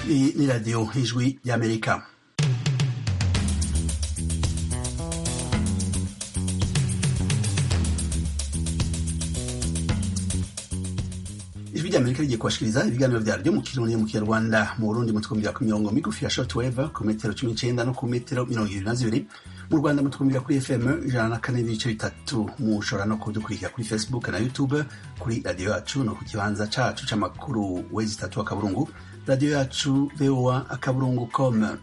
Hii ni Radio Hizwi ya Amerika. Ijwi rya Amerika rigiye kubashikiriza ibiganiro vyaryo mu kirundi mu kinyarwanda mu Burundi mutukumvira ku mirongo migufi ya shortwave ku metero cumi n'icenda no ku metero mirongo ibiri na zibiri mu Rwanda mutukumvira kuri FM ijana na kane n'ibice bitatu mushobora no kudukurikira kuri Facebook na YouTube kuri radio yacu no ku kibanza cacu c'amakuru wezi itatu akaburungu radio yacu voa akaburungu com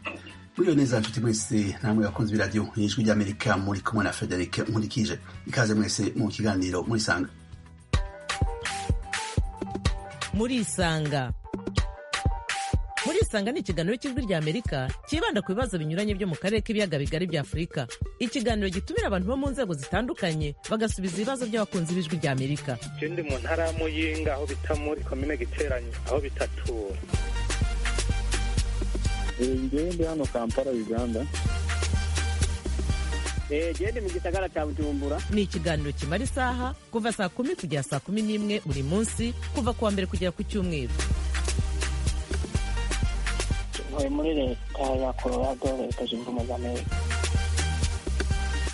muriyo neza nshuti mwese namwe bakunzi b'iradiyo n'ijwi ry'amerika muri kumwe na frederic nkurikije ikaze mwese mu kiganiro murisanga murisanga murisanga ni ikiganiro cy'ijwi rya amerika cyibanda ku bibazo binyuranye byo mu karere k'ibiyaga bigari bya afurika ikiganiro gitumira abantu bo mu nzego zitandukanye bagasubiza ibibazo by'abakunzi b'ijwi rya amerika ndi mu ntara ya muyinga aho bita muri komine giteranye aho bitatura ngende hano kampala uganda gende mu gisagara cya bujumbura ni ikiganiro kimara isaha kuva saa kumi kugera saa kumi n'imwe buri munsi kuva ku wa mbere kugera ku cyumweru ntuye muri leta ya colorado leta zunze ubumwe za amerika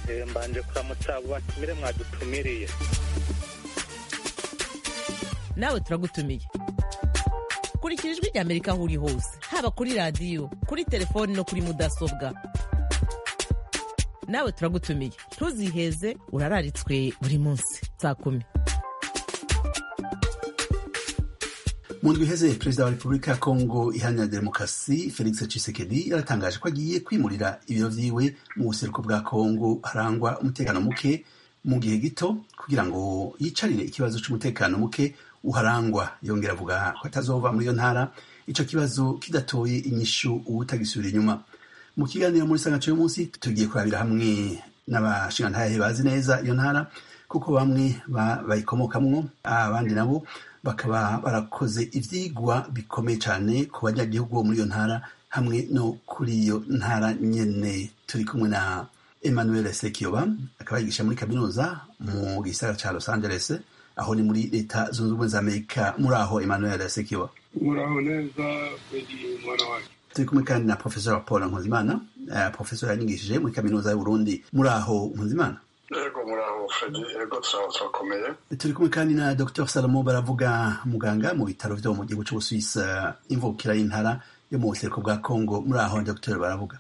Eh, mbanje kuramutsa abo batumire mwadutumiriye nawe turagutumiye kurikira ijwi rya amerika aho uri hose haba kuri radiyo kuri telefoni no kuri mudasobwa nawe turagutumiye ntuziheze urararitswe buri munsi saa kumi mu ndwi iheze perezida wa repubulika ya kongo iharanira demokarasi felix tshisekedi yaratangaje ko agiye kwimurira ibiro vyiwe mu buseruko bwa kongo harangwa umutekano muke mu gihe gito kugira ngo yicarire ikibazo c'umutekano muke uharangwa yongera avuga ko atazova muri iyo ntara ico kibazo kidatoye inyishu uwutagisubira inyuma mu kiganiro muri sangaco uyu munsi tugiye kurabira hamwe n'abashingantahe bazi neza iyo ntara kuko bamwe ba- bayikomokamwo abandi nabo bakaba barakoze ivyigwa bikomeye cane ku banyagihugu bo muri iyo ntara hamwe no kuri iyo ntara nyene turi kumwe na emmanuel sekiyoba akaba yigisha muri kaminuza mu gisagara ca los angeles aho ni muri leta zunze ubumwe za amerika muri aho emmanuel sekiyoba muraho neza buri mwana wanjye turi kumwe kandi na professor paul nkuzimana uh, professor yanyigishije muri kaminuza y'uburundi muri aho nkuzimana yego muraho fredi yego turaho turakomeye turi kumwe kandi na dr salomo baravuga muganga mu bitaro vyo mu gihugu c'ubusuwisi imvukira y'intara yo mu buseruko bwa congo muri aho dr baravuga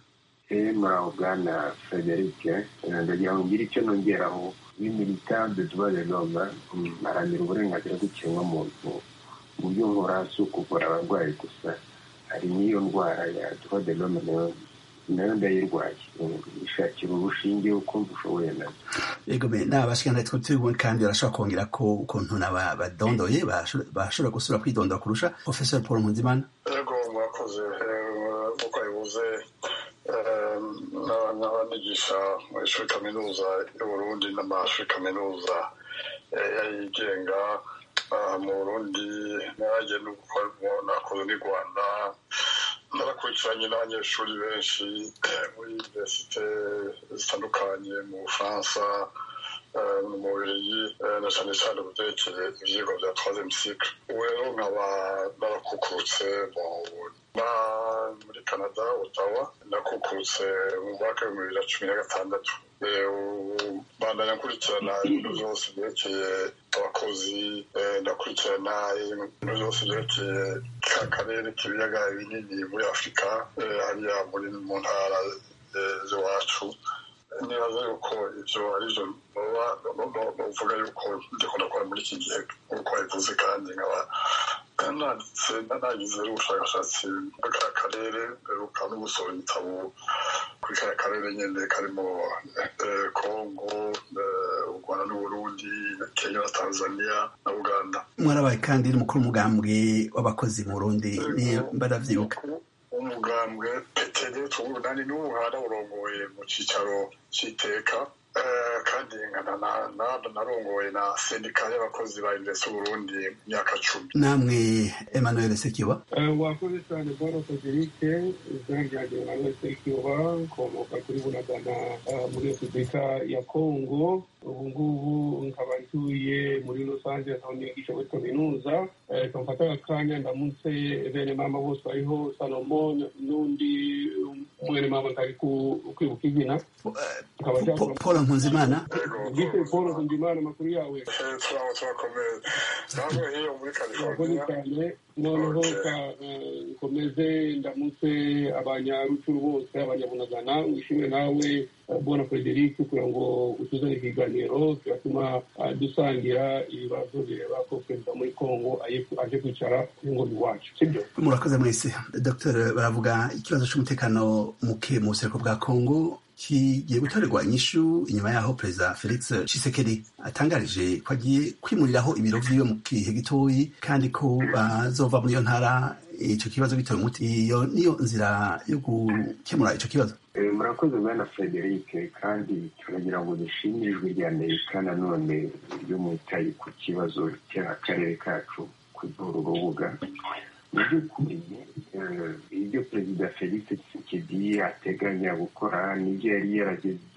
Eh, muraho bwana frederic Eh, ndagira ngo ngire icyo nongeraho ni militante tubaze noma arangira uburenganzira bw'ikiremwamuntu mu byo nkora si ukuvura abarwayi gusa hari n'iyo ndwara ya tubaze noma nayo nayo ndayirwaye Mm, ishakira urushinge ukumva ushoboye nazo yego me naba bashikantahe twari turi kumwe kandi barashobora kongera ko ukuntu naba badondoye basho- bashobora gusubira kwidondora kurusha professor paul nkuzimana yego mwakoze eh, nk'uko abivuze eh, n'aba- n'abanigisha mu ishuri kaminuza y'uburundi n'amashuri kaminuza eh, yigenga ah, mu burundi nanjye n'uko nakoze n'i rwanda narakurikiranye n'abanyeshuri benshi eh, muri universite zitandukanye mu bufaransa eh, mu mubiri eh, na cyane cyane ubutekere ibyigwa bya troisième cycle ubu rero nkaba narakukurutse mu na- muri canada otawa nakukurutse mu mwaka w'ibihumbi bibiri na cumi na gatandatu Eh, ubu bandanya nkurikirana ibintu byose byerekeye abakozi eh, ndakurikirana ibintu byose byerekeye ka karere k'ibiyaga binini muri afurika eh, hariya muri mu ntara eh, z'iwacu nibaza yuko ibyo ari byo bavuga yuko ndikunda kora muri iki gihe nk'uko wabivuze kandi nkaba nanditse nagize ubushakashatsi muri ka karere mperuka no gusoma ibitabo kuri ka karere nyine karimo eh, kongo eh, u rwanda n'uburundi na kenya na tanzania na uganda mwarabaye kandi n'umukuru w'umugambwe w'abakozi mu burundi niyo baravyibuka umugambwe peteri tubu nani n'ubu hararongoye mu cyicaro cy'iteka Eh, kandi nkana na- na- narongoye na sendika y'abakozi ba invesi burundi mu myaka cumi namwe emmanuel sekiyoba wakoze cyane boro federike izina ryanjye mwanuwe sekiyoba nkomoka kuri bunagana muri repubulika ya kongo ubu ngubu nkaba ntuye muri rusange aho nigisha muri kaminuza reka mfate aka kanya ndamutse bene mama bose bariho salomon n'undi mwene mama ntari ku- kwibuka izina nkaba Po- paul nkunzimana gite paul nkundimana amakuru yawe Eh, turaba turakomeye namwe hiyo muri murakoze california cyane noneho Okay. ka- eh, nkomeze ndamutse abanyarucuru bose abanyabunagana wishimwe nawe eh, bona frederic kugira ngo utuzane ikiganiro kiratuma eh, dusangira ibibazo bireba ko perezida muri congo aye- aje kwicara ku ngoma iwacu sibyo murakoze mwese dr baravuga ikibazo cy'umutekano muke mu buseruko bwa congo kigiye gutorerwa inyishu inyuma yaho perezida felix Tshisekedi atangarije ko agiye kwimuriraho ibiro vyiwe mu gihe gitoyi kandi ko bazova muri iyo ntara icyo kibazo bitewe umuti iyo niyo nzira yo gukemura icyo kibazo Eh, murakoze bwana frederic kandi turagira ngo dushimire ijwi rya amerika nanone ry'umutayi ku kibazo cy'akarere kacu kuvura urubuga mu by'ukuri eh, ibyo perezida felix tshisekedi ateganya gukora n'ibyo yari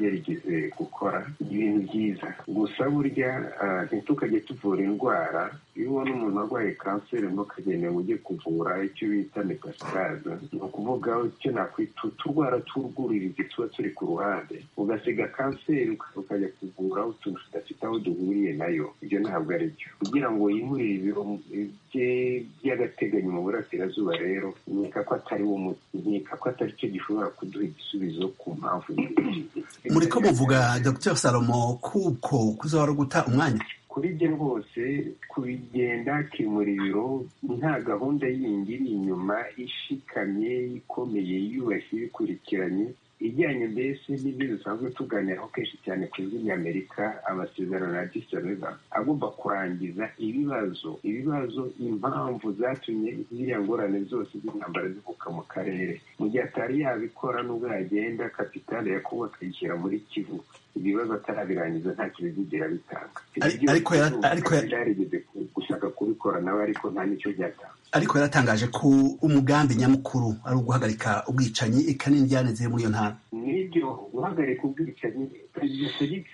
yarageze gukora ni ibintu byiza gusa burya eh, ntitukajye tuvura indwara iyo ubona umuntu arwaye kanseri ntukagende ngo ujye kuvura icyo bita metastase ni ukuvuga icyo nakwita uturwara tw'urwuririzi tuba turi ku ruhande ugasiga kanseri uka- ukajya kuvura utuntu tudafite aho duhuriye nayo ibyo ntabwo ari byo kugira ngo yimurire ibiro bye by'agateganyo mu burasirazuba rero nkeka ko atari wo muti nkeka ko atari cyo gishobora kuduha igisubizo ku mpamvu nyinshi. muriko muvuga dr salomo kuko kuzahora guta umwanya kuri bye rwose kubigenda akimura ibiro nta gahunda yindi iri inyuma ishikamye ikomeye yubashye ibikurikiranye ijyanye mbese n'ibyo dusanzwe tuganiraho kenshi cyane ku ijwi ry'amerika amasezerano ya disareva agomba kurangiza ibibazo ibibazo impamvu zatumye ziriya ngorane zose z'intambara zivuka mu karere mu gihe atari yabikora nubwo yagenda kapitale yakuba akayishyira muri kivu ibibazo atarabirangiza nta cyo bizigera bitanga Ari- ariko yara- ariko yara- yarigeze gushaka kubikora nawe ariko nta n'icyo byatanga ariko yaratangaje ko umugambi nyamukuru ari uguhagarika ubwicanyi eka n'indyanizire muri iyo ntara nibyo guhagarika ubwicanyi perezida felix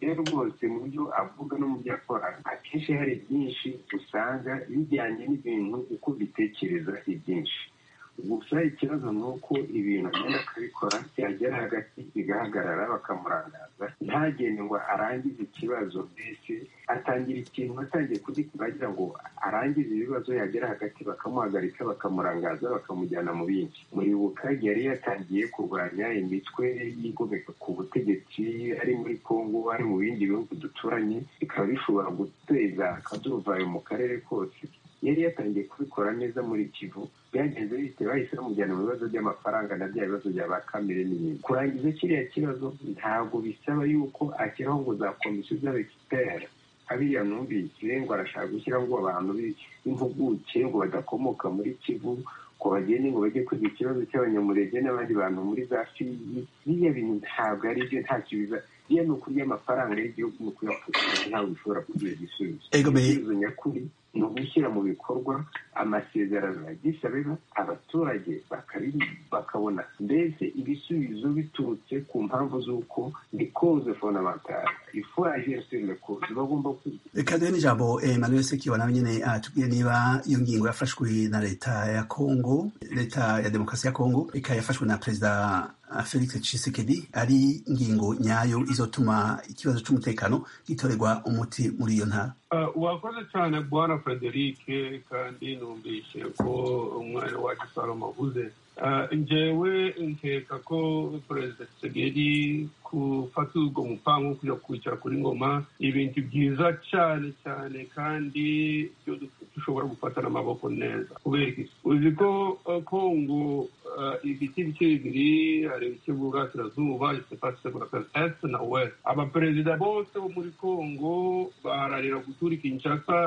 rero rwose mu byo avuga no mu byo akora akenshi hari byinshi usanga bijyanye n'ibintu uko bitekereza ibyinshi gusa ikibazo ni uko ibintu agenda akabikora byagera hagati bigahagarara bakamurangaza ntagende ngo arangize ikibazo mbese atangira ikintu atangiye kugikora agira ngo arangize ibibazo yagera hagati bakamuhagarika bakamurangaza bakamujyana mu bindi muribuka yari yatangiye kurwanya imitwe yigomeka ku butegetsi ari muri kongo ari mu bindi bihugu duturanye bikaba bishobora guteza akaduruvayo mu karere kose yari yatangiye kubikora neza muri kivu byagenze bite bahise bamujyana mu bibazo by'amafaranga na bya bibazo bya ba kamere n'ibindi kurangiza kiriya kibazo ntabwo bisaba yuko ashyiraho ngo za komisiyo z'abekiteri abiya numvise ngo arashaka gushyira ngo abantu bi- b'impuguke ngo badakomoka muri kivu ngo bagende ngo bajye kwiga ikibazo cy'abanyamurenge n'abandi bantu muri za fiyi biriya bintu ntabwo ari byo ntacyo biza biriya ni ukurya amafaranga y'igihugu mu kuyakusanya ntabwo bishobora kugira igisubizo Egomeye. igisubizo nyakuri ni ugushyira mu bikorwa amasezerano ya gisabeba abaturage bakabi- bakabona mbese ibisubizo biturutse ku mpamvu z'uko ni koze fondamentale ifu agensi le koze bagomba kwiga reka duhe n'ijambo emmanuel sekiwa nawe nyine atubwire niba iyo ngingo yafashwe na leta ya congo leta ya demokarasi ya congo ikaba yafashwe na perezida ah, felix tshisekedi ari ngingo nyayo izotuma ikibazo cy'umutekano gitorerwa umuti muri iyo ntara Ah, wakoze cyane bwana frederic kandi numvise ko umwana wacu salomo avuze Ah, njyewe nkeka ko perezida tsegeri gufata ubwo mupango wo kujya kwicara kuri ngoma ibintu byiza cyane cyane kandi byo du- dushobora gufata n'amaboko neza kubera iki uzi ko eh, kongo eh, ibice bice bibiri hari ibice by'uburasirazuba isepasi burasirazuba est na west abaperezida bose bo muri kongo bahararira gutura i kinshasa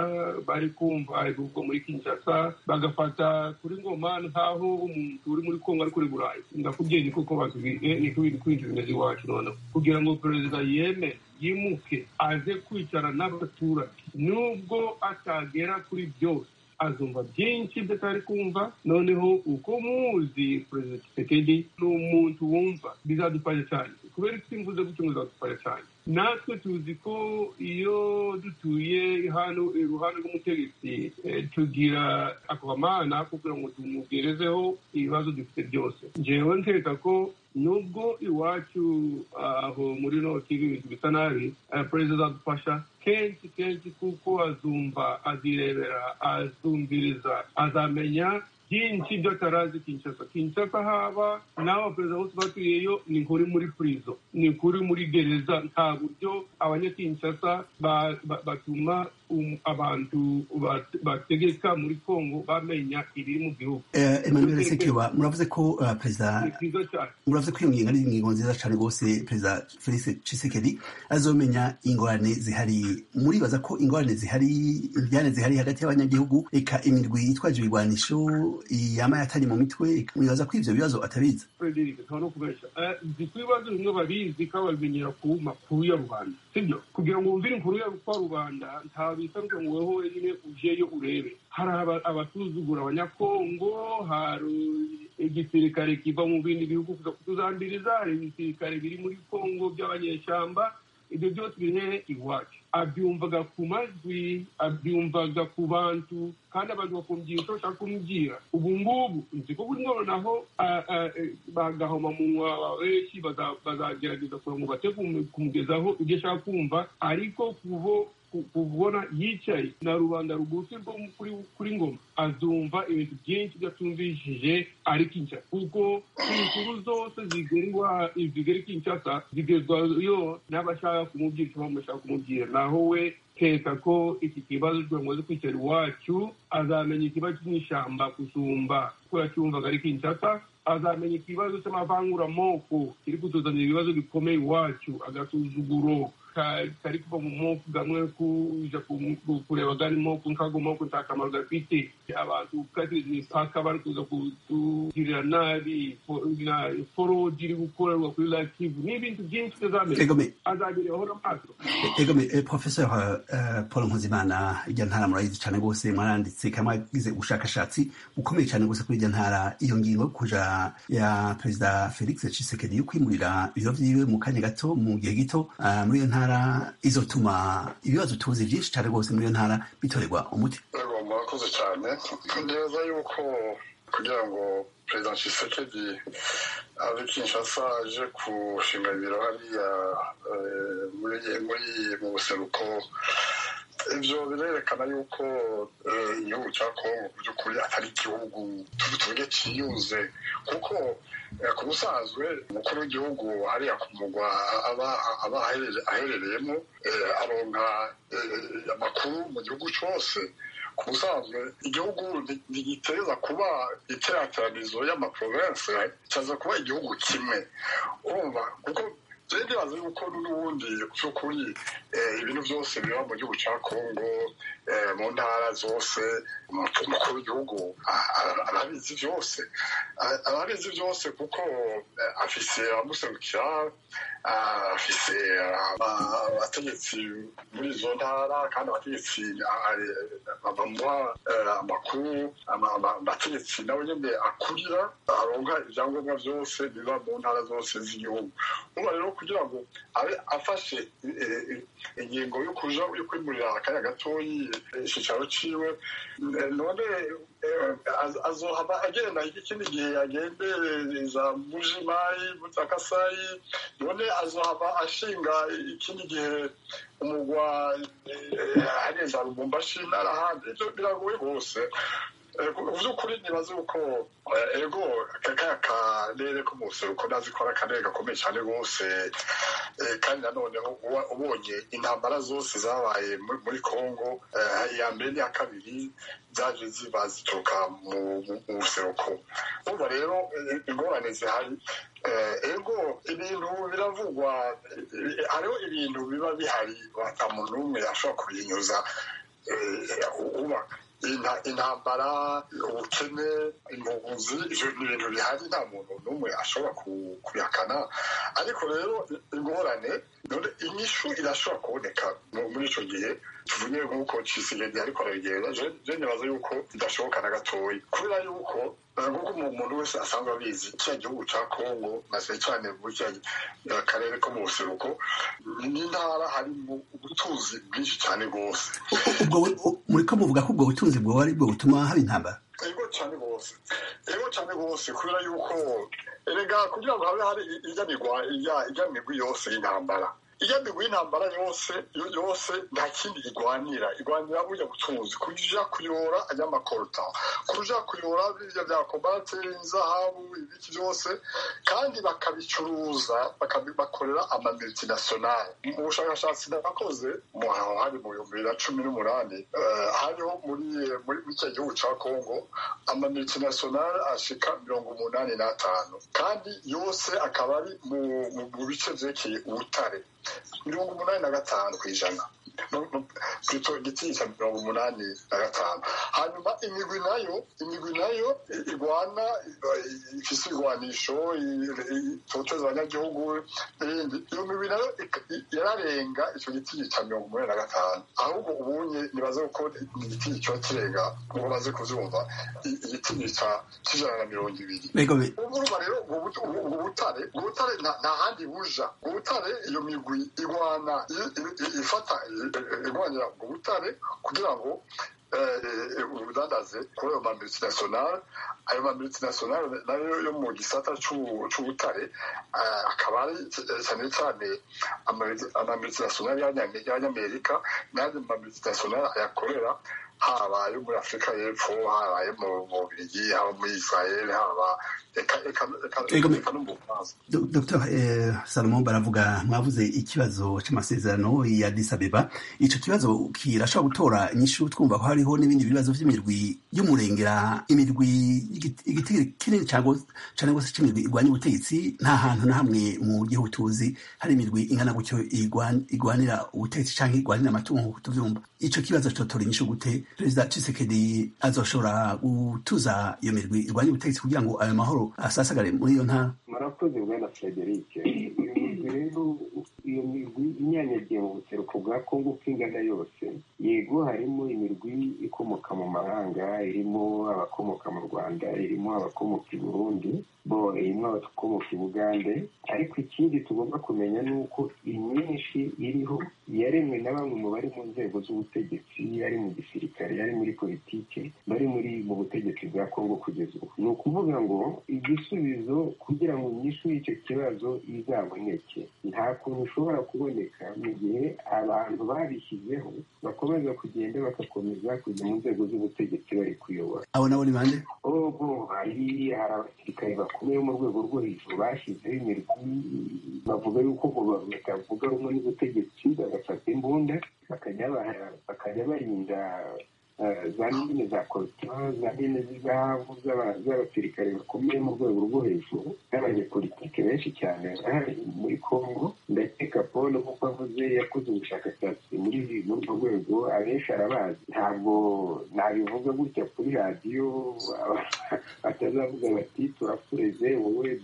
bari kumva ibihugu muri kinshasa bagafata kuri ngoma nk'aho umuntu uri muri kongo ari kuri burayi ndakubwiye ni koko bakubwiye ni kubindi kwinjira imeze iwacu noneho kugira ngo perezida yemere yimuke aze kwicara n'abaturage nubwo atagera kuri byose azumva byinshi by'atari kumva noneho uko muzi perezida kisekedi ni umuntu wumva bizadufasha cyane kubera iki mvuze gutyo muzaba kare cyane natwe tuzi ko iyo dutuye hano iruhande rw'umutegetsi eh, tugira akamana ko kugira ngo tumugerezeho ibibazo dufite byose ngewe nkeka ko nubwo iwacu aho muri noti ibintu bisa nabi eh, perezida azadufasha kenshi kenshi kuko azumva azirebera azumviriza azamenya byinshi by'atarazi kinshasa kinshasa haba nawe abaperezida bose baturiyeyo ni nkuri muri purizo ni nkuri muri gereza nta buryo abanyakinshasa ba- ba- batuma um- abantu bat- bategeka muri kongo bamenya ibiri mu gihugu Eh, emmanuel sekiba muravuze ko eh, perezida ni byiza cyane muravuze ko iyo ngingo ari ingingo nziza cyane rwose perezida felix cisekedi azomenya ingorane zihari muribaza ko ingorane zihari imbyane zihari hagati y'abanyagihugu reka imirwi yitwaje ibigwanisho yama yatari mu mitwe reka mwibaza ko ivyo bibazo atabizi Frederick nta no kubeshya Eh, nzi ko ibibazo bimwe babizi kandi babimenyera ku makuru ya rubanda sibyo kugira ngo wumvire inkuru ya kwa rubanda nta bisabwe ngo wowe wenyine ujeyo urebe hari aba- abasuzugura abanyakongo hari igisirikare kiva mu bindi bihugu kuza kutuzambiriza hari ibisirikare biri muri kongo by'abanyeshyamba ibyo byose birehe iwacu abyumvaga ku majwi abyumvaga ku bantu kandi abantu bakumvira icyo bashaka kumubwira ubu ngubu nzi ko buri ngoro naho ah, ah, eh, bagahoma munwa benshi baza- bazagerageza kugira ngo bate kumu- kumugezaho ibyo ashaka kumva ariko kubo ku- kubona yicaye na rubanda rugufi rwo mu- kuri kuri ngoma azumva ibintu byinshi byatumvishije ari kinshasa kuko inkuru zose zigerwa zigera i kinshasa zigezwayo n'abashaka kumubwira icyo bashaka kumubwira naho we keka ko iki kibazo cyamaze kwicara iwacu azamenya ikibazo cy'ishyamba gusumba ko yacyumvaga ari kinshasa azamenya ikibazo cy'amavanguramoko kiri kutuzanira ibibazo bikomeye iwacu agasuzuguro ka- kari kuva mu moko gamwe kuja ku- ku- kureba gari moko nkago moko nta kamaro gafite abantu kati imipaka bari kuza kutugirira nabi fo- na forodi iri gukorerwa kuri lakivu n'ibintu byinshi Ego utazamenya me- azabireho n'amaso ego me- eh, professor eh, paul nkuzimana irya ntara murayizi cyane rwose mwaranditse kandi mwagize ubushakashatsi bukomeye cyane rwose kuri irya ntara iyo ngingo yo kuja ya perezida felix cisekedi yo kwimurira ibiro vyiwe mu kanya gato mu gihe gito ah, muri iyo ntara izotuma ibibazo tuzi byinshi cyane rwose muri iyo ntara bitorerwa umuti yego murakoze cyane neza yuko kugira ngo perezida Tshisekedi ave kinshasa aje gushinga ibiro hariya eh, muri- muri- mu buseruko ibyo birerekana yuko eh, igihugu cya kongo mu by'ukuri atari igihugu tuvuge cyiyunze kuko eh, ku busanzwe umukuru w'igihugu hariya ku mugwa aba aba aherere- aherereyemo eh, aronka eh, amakuru mu gihugu cyose ku busanzwe igihugu ni- ntigiteza kuba iteraniranizo y'amaprovensi cyaza kuba igihugu kimwe urumva kuko byari bibaza yuko n'ubundi by'ukuri eh, ibintu byose biba mu gihugu cya kongo eh, mu ntara zose umutu- umukuru w'igihugu a- a- arabizi byose A- arabizi byose kuko eh, afise abamuserukira ah, afise ah, aba- abategetsi muri izo ntara kandi abategetsi ah, eh, bamuha eh, amakuru ama- ama- abategetsi nabo nyine akurira aronka ibyangombwa byose biba mu ntara zose z'igihugu ubu rero kugira ngo abe afashe eh, eh, ingingo yo kuja yo kwimurira akanya gatoyi eh, icicaro ciwe Eh, none eh, az- azohava agenda ikindi gihe agendereza mujimayi mutakasai none azohava ashinga ikindi gihe umugwa eh, areza lubumbashi n'arahandi ivyo biragoye rwose Eh, mu by'ukuri nibaze uko eh, ego kakaya karere ko mu buseruko ndazi ko ari akarere gakomeye cyane rwose Eh, kandi nanoneho uba- ubonye intambara zose zabaye muri- muri congo eh, iya mbere n'iya kabiri zaje ziba zituruka mu mu- mu buseruko umva rero eh, ingorane zihari Eh, ego ibintu biravugwa eh, hariho ibintu biba bihari ata muntu n'umwe ashobora kubinyuza uba intambara ubukene impunzi ivyo ni ibintu bihari nta muntu n'umwe ashobora ku- kubihakana ariko rero ingorane none inyishu irashobora kuboneka mu- muri ico gihe tuvuye nk'uko cisigedi ariko arabigenza je nibaza yuko bidashoboka na gatoya kubera yuko nk'uko umuntu wese asanzwe abizi cya gihugu cya kongo na cyane cyane muri kiriya akarere ko mu buseruko n'intara harimo ubutunzi bwinshi cyane rwose muriko muvuga ko ubwo butunzi bwoba ari bwo butuma haba intambara ego cyane rwose ego cyane rwose kubera yuko erega kugira ngo habe hari ijyanirwa ijyanirwa yose y'intambara ijyanirwa y'intambara yose yose nta kindi igwanira igwanira burya butunzi kuja kuyora ajyamakorota kuja kuyora birya bya kobalate inzahabu ibiki byose kandi bakabicuruza bakabibakorera amamultinationale mu bushakashatsi nabakoze aho hari mu bihumbi bibiri na cumi n'umunani hariho muri muri icyo gihugu cya kongo amamultinationale ashika mirongo umunani n'atanu kandi yose akaba ari mu bice byerekeye ubutare mirongo umunani na gatanu ku ijana twitwa igitsina cya mirongo umunani na gatanu hanyuma imigwi nayo imigwi nayo igwana ifise ibigwanisho itoteza abanyagihugu n'ibindi iyo migwi nayo yararenga icyo gitsina cya mirongo umunani na gatanu ahubwo ubunye nibaze ko igitsina kiba kirenga nk'uko baze kuvyumva igitsina c'ijana na mirongo ibiri urumva rero ubwo butare ubwo butare nta handi buja ubwo butare iyo migwi igwana ifata igwanira mu butare kugira ngo ubudandaze kuri ayo mamultinationale ayo mamultinationale nayo yo mu gisata c'ubutare akaba ari cyane cyane amamultinationale y'abanyamerika n'andi mamultinationale ayakorera haba ayo muri afurika y'epfo haba ayo mu bubirigi haba muri israel haba dr salomo baravuga mwavuze ikibazo cy'amasezerano ya disabeba icyo kibazo kirashobora gutora inyishu twumva ko hariho n'ibindi bibazo by'imirwi y'umurengera imirwi igiti kinini cyane rwose cy'imirwi igwanya ubutegetsi nta hantu na hamwe mu gihugu tuzi hari imirwi ingana gutyo igwanira ubutegetsi cyangwa igwanira amatungo nk'uko tubyumva icyo kibazo cyotora inyishu gute perezida cisekedi azoshobora gutuza iyo mirwi igwanya ubutegetsi kugira ngo ayo mahoro asasagare muri iyo ntara murakoze bwana frederic iyo migwi rero iyo migwi inyanyagiye mu buseruko bwa kongo uko ingana yose yego harimo imirwi ikomoka mu mahanga irimo abakomoka mu rwanda irimo abakomoka i burundi bo irimo abakomoka i bugande ariko ikindi tugomba kumenya ni uko imyinshi iriho yaremwe na bamwe mu bari mu nzego z'ubutegetsi ari mu gisirikare ari muri politike bari muri mu butegetsi bwa kongo kugeza ubu ni ukuvuga ngo igisubizo kugira ngo inyishu y'icyo kibazo izaboneke nta kuntu ushobora kuboneka mu gihe abantu babishyizeho bakomeza kugenda bagakomeza kujya mu nzego z'ubutegetsi bari kuyobora abo nabo ni bande ubwo hari hari abasirikare bakomeye mu rwego rwo hejuru bashyizeho imirwi bavuga yuko ngo batavuga rumwe n'ubutegetsi bagafata imbunda bakajya barinda za mine za korutire za mine z'izahabu z'abasirikare bakomeye mu rwego rwo hejuru n'abanyepolitike benshi cyane bari muri congo ndakeka paul kuko avuze yakoze ubushakashatsi muri urwo rwego abenshi arabazi ntabwo nabivuga gutya kuri radiyo batazavuga bati turapfureze wowe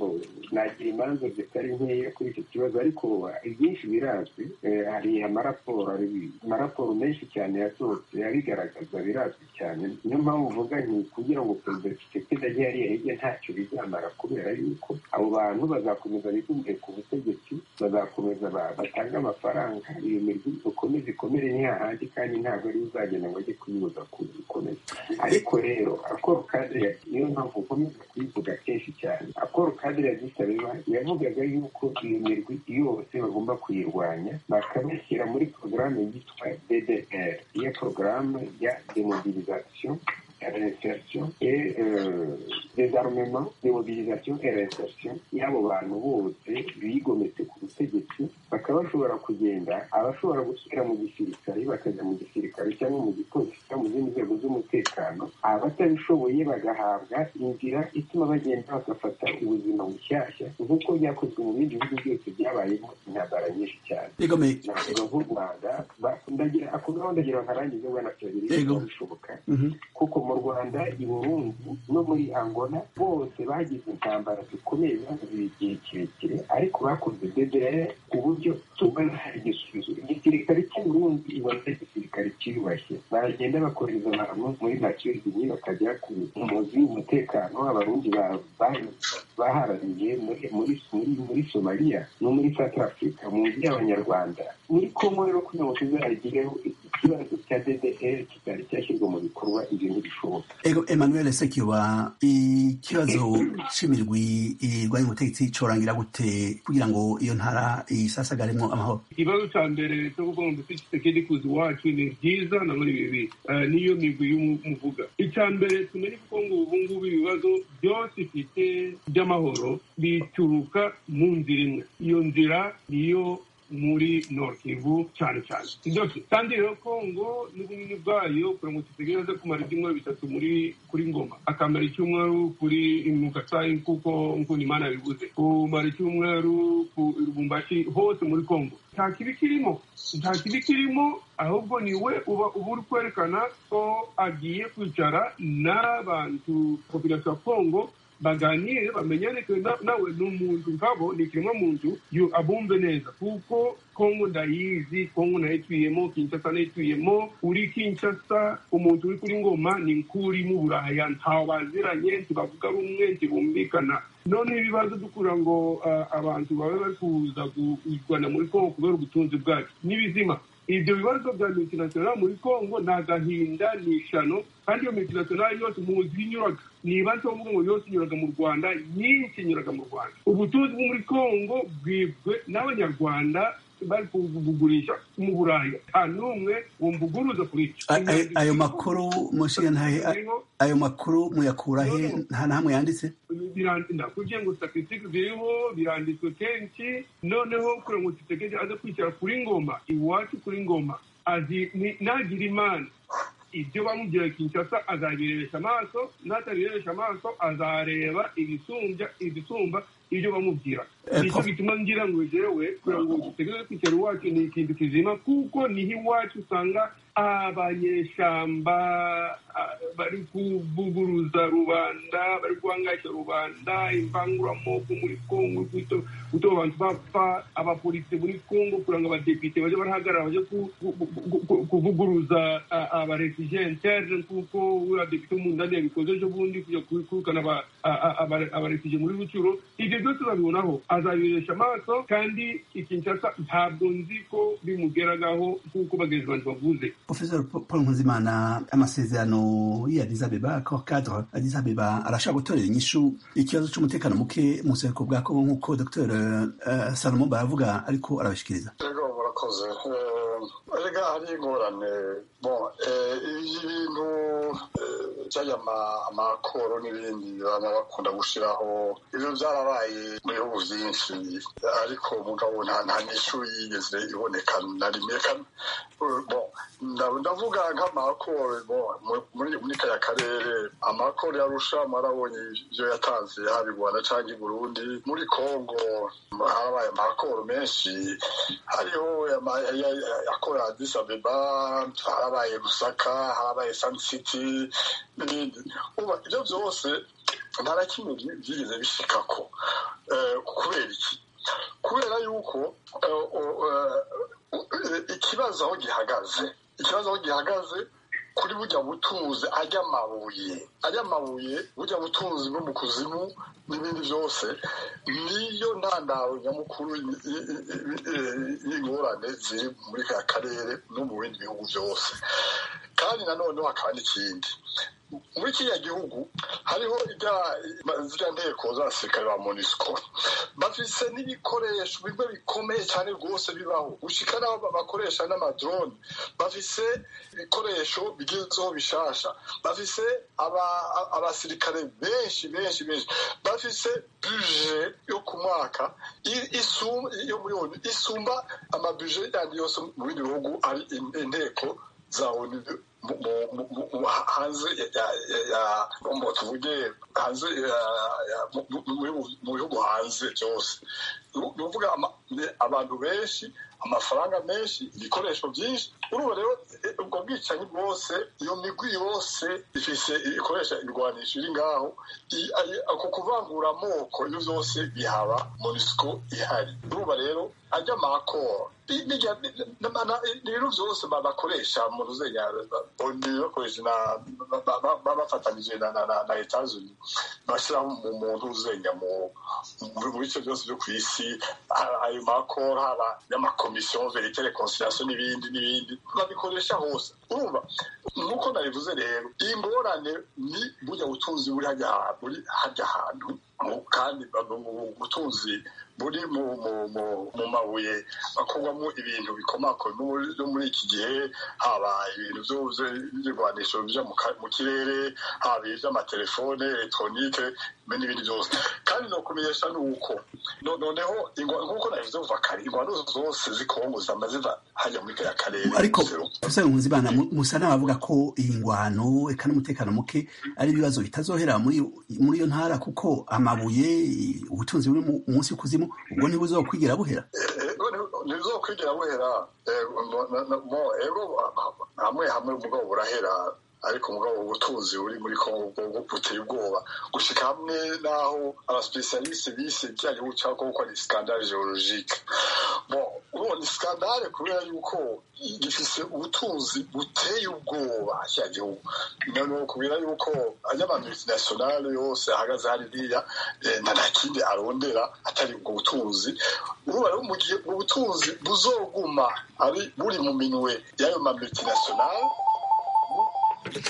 nagira imanza zitari nkeya kuri icyo kibazo ariko ibyinshi birazwi hari amaraporo amaraporo menshi cyane yasohotse abigaragaza birazwi cyane niyo mpamvu uvuga nti kugira ngo perezida kisekedi ajye hariya hirya ntacyo bizamara kubera yuko abo bantu bazakomeza bigumye ku butegetsi bazakomeza batange amafaranga iyo mirwi ikomeze ikomere ni hahandi kandi ntabwo ari uzagenda ngo ajye kuyibuza kuyikomeza ariko rero akoro kadire niyo mpamvu ukomeza kuyivuga kenshi cyane akoro kadire yadisabeba yavugaga yuko iyo mirwi yose bagomba kuyirwanya bakabashyira muri porogaramu yitwa ddr iyo porogaramu ya démobilisation et réinsertion et euh, désarmement démobilisation et réinsertion y'abo bantu bose bigometse ku butegetsi bakaba bashobora kugenda abashobora gusubira mu gisirikare bakajya mu gisirikare cyangwa mu gipolisi cyangwa mu zindi nzego z'umutekano abatabishoboye bagahabwa inzira ituma bagenda bagafata ubuzima bushyashya nk'uko byakozwe mu bindi bihugu byose byabayemo intambara nyinshi cyane navuga nk'u rwanda ako gahunda ngira nkarangize ubona byabiri bishoboka kuko mu rwanda i burundi no muri angola bose bagize intambara zikomeye zimaze igihe kirekire ariko bakoze dedere ku buryo tubona hari igisubizo igisirikare cy'u burundi ubona ari igisirikare cyiyubashye baragenda bakoreza abantu muri makizinyi bakajya ku muzi w'umutekano w'abarundi baharaniye muri muri muri somaliya no muri south africa mu nzu y'abanyarwanda muri kongo rero kugira ngo tuzagireho ikibazo cya ddr kitari cyashyirwa mu bikorwa ibintu bishoboka ego emmanuel sekiba ikibazo cy'imirwi irwanya ubutegetsi cyorangira gute kugira ngo iyo ntara isasagaremo amahoro ikibazo cya mbere cyo kuvuga ngo dusisekedi kuza iwacu ni byiza na muri bibi niyo migwi y'umuvuga icya mbere tumenye kuko ngo ubu ngubu ibibazo byose ifite by'amahoro bituruka mu nzira imwe iyo nzira niyo muri Nord Kivu cyane cyane ndetse kandi rero Kongo n'ubunini bwayo kugira ngo tutegereze kumara ibyumweru bitatu muri kuri Ngoma akamara icyumweru kuri Mukasayi kuko nkunda Imana yabivuze kumara icyumweru ku Lubumbashi hose muri Kongo nta kibi kirimo nta kibi kirimo ahubwo niwe uba uba uri kwerekana ko agiye kwicara n'abantu populasiyo ya Kongo baganire bamenyane nawe ni umuntu nkabo ni ikiremwa muntu abumve neza kuko kongo ndayizi kongo nayituyemo kinshasa nayituyemo uri kinshasa umuntu uri kuri ngoma ni nk'uri mu buraya ntawe baziranye ntibavuga rumwe ntibumvikana none ibibazo dukura ngo abantu babe bari kuza kurwana muri kongo kubera ubutunzi bwacu n'ibizima ibyo bibazo bya multinational muri congo ni agahinda ni ishano kandi iyo multinational yose muzi inyuraga niba nshya kuvuga ngo yose inyuraga mu rwanda nyinshi inyuraga mu rwanda ubutunzi bwo muri congo bwibwe n'abanyarwanda bari kubugurisha mu buraya nta n'umwe wumvuguruza kuri icyo ayo makuru mushiya ntahe ayo makuru muyakura he nta na hamwe yanditse nakubwiye ngo statisitike ziriho biranditswe kenshi noneho kugira ngo tutegereje aze kwicara kuri ngoma iwacu kuri ngoma nagira imana ibyo bamubwira kinshasa azabirebesha amaso n'atabirebesha amaso azareba ibisumbya ibisumba ibyo bamubwira nicyo bituma ngira ngo jewe kugira ngo dutegereze kwicara iwacu ni ikintu kizima kuko niho iwacu usanga abanyeshamba bari kuvuguruza rubanda bari guhangayisha rubanda imbanguramoko muri kongo gutuma abantu bapfa abapolisi muri kongo kugira ngo abadepite bajye barahagarara bajye kuvuguruza abarefugiye interne kuko uriya depite w'umundani yabikoze ejo bundi kujya kwirukana abarefugiye muri rucuro ibyo byose babibonaho azabiresha amaso kandi ikinshasa ntabwo nzi ko bimugeragaho nk'uko bagenzi bantu bavuze profesor paul nkuzimana amasezerano y'addis abeba ko cadre addis abeba arashaka gutorera inyishu ikibazo cy'umutekano muke mu rusengero bwa kongo nk'uko dr salomo baravuga ariko arabashikiriza murakoze erega hari ingorane ibintu by'aya amakoro n'ibindi baba bakunda gushyiraho ibyo byarabaye mu bihugu byinshi ariko mugabo nta nyishu yigeze iboneka na rimwe ndavuga nk'amakoro muri kaya karere amakoro yarusha marabonye ibyo yatanze haba i rwanda cyangwa i burundi muri congo harabaye amakoro menshi hariho akora adisa beba harabaye musaka harabaye sanisiti n'ibindi ibyo byose nta na kimwe byigeze bishikako kubera iki kubera yuko ikibazo aho gihagaze ikibazo aho gihagaze kuri bujya butuzi ajya amabuye ajya amabuye bujya butuzi no mu kuzimu n'ibindi byose niyo ntandaro nyamukuru y'ingorane ziri muri ka karere no mu bindi bihugu byose kandi nanone hakaba n'ikindi muri kiriya gihugu hariho ziriya nteko z'abasirikare ba monisco bafise n'ibikoresho bimwe bikomeye cyane rwose bibaho gushika n'aho bakoresha n'amadrone bafise ibikoresho bigezweho bishasha bafise abasirikare benshi benshi benshi bafise buje yo ku mwaka yo muri onu isumba amabuje yandi yose mu bindi bihugu hari inteko za onu hanze ngo tuvuge hanze mu bihugu hanze byose ni ukuvuga abantu benshi amafaranga menshi ibikoresho byinshi urumva rero ubwo bwicanyi bwose iyo migwi yose ifise ikoresha ibirwanisho iri ngaho ako kuvangura amoko ibyo byose bihaba monisiko ihari urumva rero ajya makoro ibintu byose bakoresha mu ruzenya onu bakoresha bafatanyije na etazuni bashyira mu ruzenya mu bice byose byo ku isi ayo makoro haba y'amakoro komisiyo veritere konsiliyasiyo n'ibindi n'ibindi babikoresha hose urumva nk'uko nabivuze rero iyi ngorane ni burya butunzi buri hajya buri hajya ahantu kandi ubutunzi buri mu mabuye akorwamo ibintu bikomako no muri iki gihe haba ibintu by'ibirwanisho bijya mu kirere haba iby'amatelefone elegitoronike n'ibindi byose kandi ni ukumenyesha ni uko noneho nk'uko nabivuze kuva kare ingwano zose z'ikongo zama ziva hajya muri kariya karere ariko usanga nkunzi bana musa n'abavuga ko iyi ngwano eka n'umutekano muke ari ibibazo bitazohera muri iyo ntara kuko amabuye ubutunzi buri munsi y'ukuzimu ubwo ntibuzokwigira buhera ntibuzokwigira buhera ego hamwe hamwe umugabo burahera ariko umugabo ubutunzi buri muri kongo buteye ubwoba gushika hamwe naho abasipesialiste bise ibijyanye n'ubucakoko ni skandale geologike ubu ni skandale kubera yuko gifise ubutunzi buteye ubwoba cya gihugu none kubera yuko any'abantu multinationale yose ahagaze hariya nta nta kindi arondera atari ubwo butunzi urumva rero mu gihe ubwo butunzi buzoguma ari buri mu minwe y'ayo ma multinationale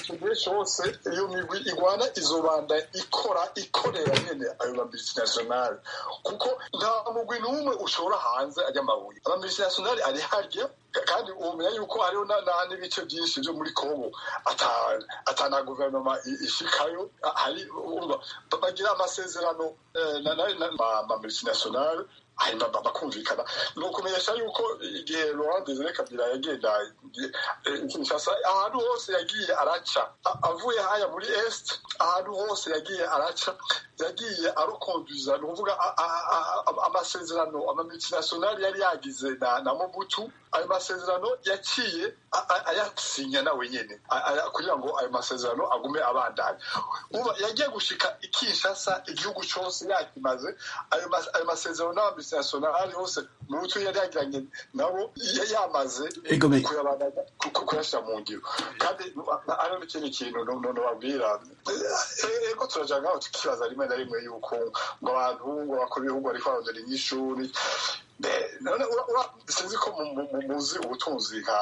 igihe cyose iyo migwi igwana izobanda ikora ikorera nyine ayo mabisinationali kuko nta mugwi n'umwe ushobora hanze ajya amabuye amabisinationali ari harya kandi umenya yuko hariho n'ibice byinshi byo muri kongo atana guverinoma ishikayo bagira amasezerano mabisinationali hanyuma bakumvikana ni ukumenyesha yuko igihe laurent desire kabila yagenda kinshasa ahantu hose yagiye araca avuye haya muri est ahantu hose yagiye araca yagiye arukonduza ni ukuvuga amasezerano amamultinationali yari yagize na mobutu ayo masezerano yaciye ayasinya nawe nyine kugira ngo ayo masezerano agume abandanya uba yagiye gushika ikinshasa igihugu cyose yakimaze ayo masezerano n'abambi multinationale hose mu butu yari yagiranye nabo yamaze kuyashyira mu ngiro kandi hariho n'ikindi kintu babwira ego turajya ngaho tukibaza rimwe na rimwe yuko ngo abantu ngo bakora ibihugu ariko barondera inyishuri sinzi ko muzi ubutunzi nka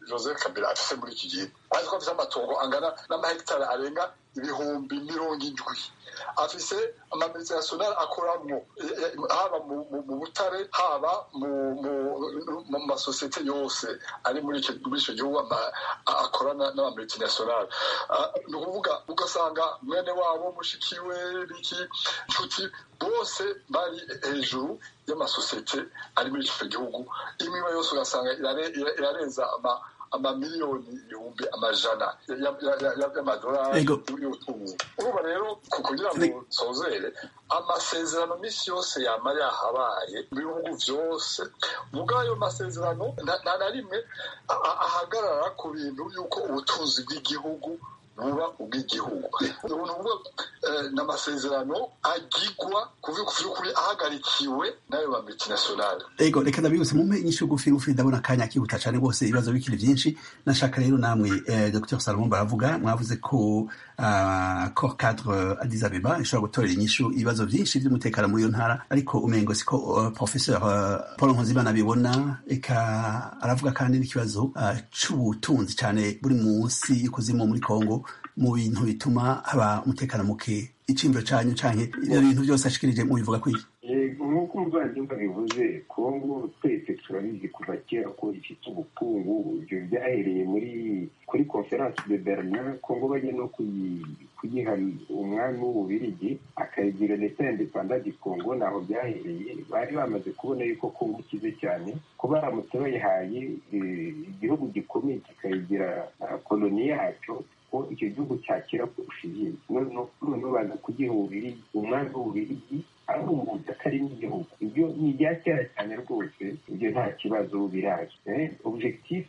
joseph kabila afite muri iki gihe ariko afite amatongo angana n'amahegitari arenga ibihumbi mirongo indwi afise amamilitirationari akoramwo haba mu butare haba mu masosiyete yose ari muri icyo gihugu akorana n'amamilitirationari ni ukuvuga ugasanga mwene wabo mushikiwe biki nshuti bose bari hejuru y'amasosiyete ari muri icyo gihugu imwe yose ugasanga irarenza ama amamiliyoni ibihumbi amajana y'amadolari y'ubutunzi urumva rero kugira ngo nsozere amasezerano minsi yose yaba yahabaye mu bihugu byose ubwo ayo masezerano nta na rimwe ahagarara ku bintu y'uko ubutunzi bw'igihugu buba ubw'igihugu ni ukuvuga ni amasezerano agigwa kuvuga ukuri ahagarikiwe n'ayo ba multinationale ego reka ndabihuse mumpe inyishu gufi gufi ndabona akanya kihuta cyane rwose ibibazo bikiri byinshi nashaka rero namwe dr salomon baravuga mwavuze ko cor cadre adis abeba ishobora gutorera inyishu ibibazo byinshi by'umutekano muri iyo ntara ariko umengo siko professeur paul nkozimana abibona reka aravuga kandi n'ikibazo cy'ubutunzi cyane buri munsi y'ikuzimu muri kongo mu bintu bituma haba umutekano muke icimbo cyanyu canke ibyo bintu byose ashikirije mubivuga kwiki nk'uko umuvandimwe abivuze kongo twese turabizi kuva kera ko ifite ubukungu ibyo byahereye muri kuri conference de berlin kongo bajya no kuyiha umwami w'ububirigi akayigira leta indepanda di kongo ntaho byahereye bari bamaze kubona yuko kongo ikize cyane ko baramutse bayihaye igihugu gikomeye kikayigira koloni yacyo ko icyo gihugu cyakira kurusha izindi noneho baza kugiha ububirigi umwami w'ububirigi arumbuza atari n'igihugu ibyo ni ibya kera cyane rwose ibyo nta kibazo biraje objectif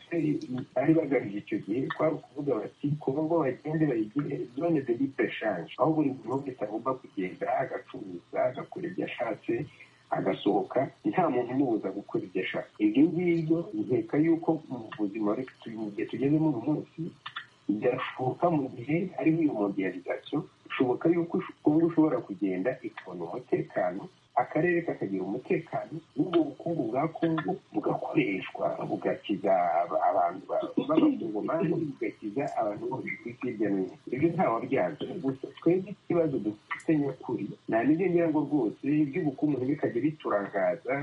bari bagamije icyo gihe kwari ukuvuga bati kongo bagende bayigire zone de libre change aho buri muntu wese agomba kugenda agacuruza agakora ibyo ashatse agasohoka nta muntu umubuza gukora ibyo ashaka ibyo ngibyo nkeka y'uko mu buzima mu gihe tugezemo uyu munsi birashoboka mu gihe hariho iyo modiyalizasiyo bishoboka y'uko kongo ushobora kugenda ikabona umutekano akarere kakagira umutekano n'ubwo bukungu bwa kongo bugakoreshwa bugakiza abantu b'abakongomani bugakiza abantu bose ku isi hirya no hino ibyo ntawe byanze gusa twebwe ikibazo dufite nyakuri nta n'ibyo ngira ngo rwose iby'ubukungu ntibikajya biturangaza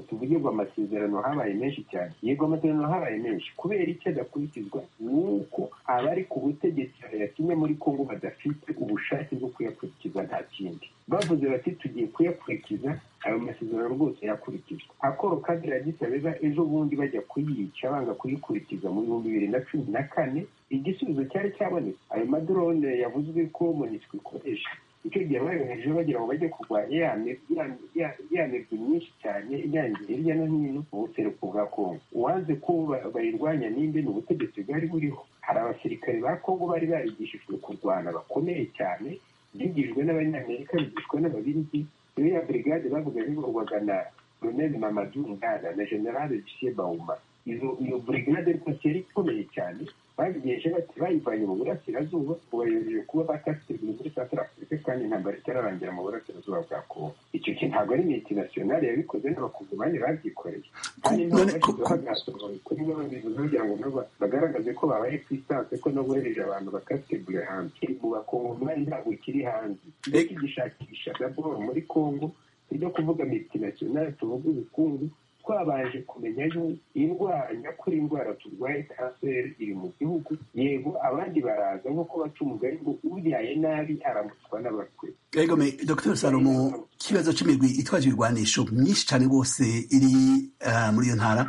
tuvugirwa amasezerano habaye menshi cyane yego amasezerano habaye menshi kubera icyo adakurikizwa ni uko abari ku butegetsi bayatumye muri kongo badafite ubushake bwo kuyakurikiza nta kindi bavuze bati tugiye kuyakurikiza ayo masezerano rwose yakurikizwa akoro kandi gisabeza ejo bundi bajya kuyica banga kuyikurikiza mu bihumbi bibiri na cumi na kane igisubizo cyari cyabonetse ayo madorone yavuzwe ko monisiko ikoresha icyo gihe bayohereje bagira ngo bajye kurwanya ya mirwi myinshi cyane iyangiye hirya no hino mu buseruko bwa kongo uwanze ko bayirwanya ninde ni ubutegetsi bwari buriho hari abasirikare ba kongo bari barigishijwe kurwana bakomeye cyane bigijwe n'abanyamerika bigishwa n'ababirigi iyo ya brigade bavuga bikorwaga na colonel mamadu ngana na generale bisie bauma iyo brigade rwose yari ikomeye cyane babigenje bati bayivanye mu burasirazuba ngo bayobeje kuba bakasitirwa muri santara afurika kandi intambara itararangira mu burasirazuba bwa kongo icyo kintu ntabwo ari interinasiyonari yabikoze n'abakongomani babyikoreye kandi ntabwo kuri bo babivuze kugira ngo nabo bagaragaze ko babaye ku isanse ko n'abohereje abantu bakasitirwa hanze mu bakongomani ntabwo kiri hanze iyo kigishakisha gaboro muri kongo ibyo kuvuga multinationale tuvuga ubukungu twabanje kumenya yuko indwara nyakuri indwara turwaye kanseri iri mu gihugu yego abandi baraza nk'uko baca umugari ngo ubyaye nabi aramutswa n'abakwe ego me dr salomo ikibazo cy'imigwi itwaje ibirwanisho myinshi cyane rwose iri muri iyo ntara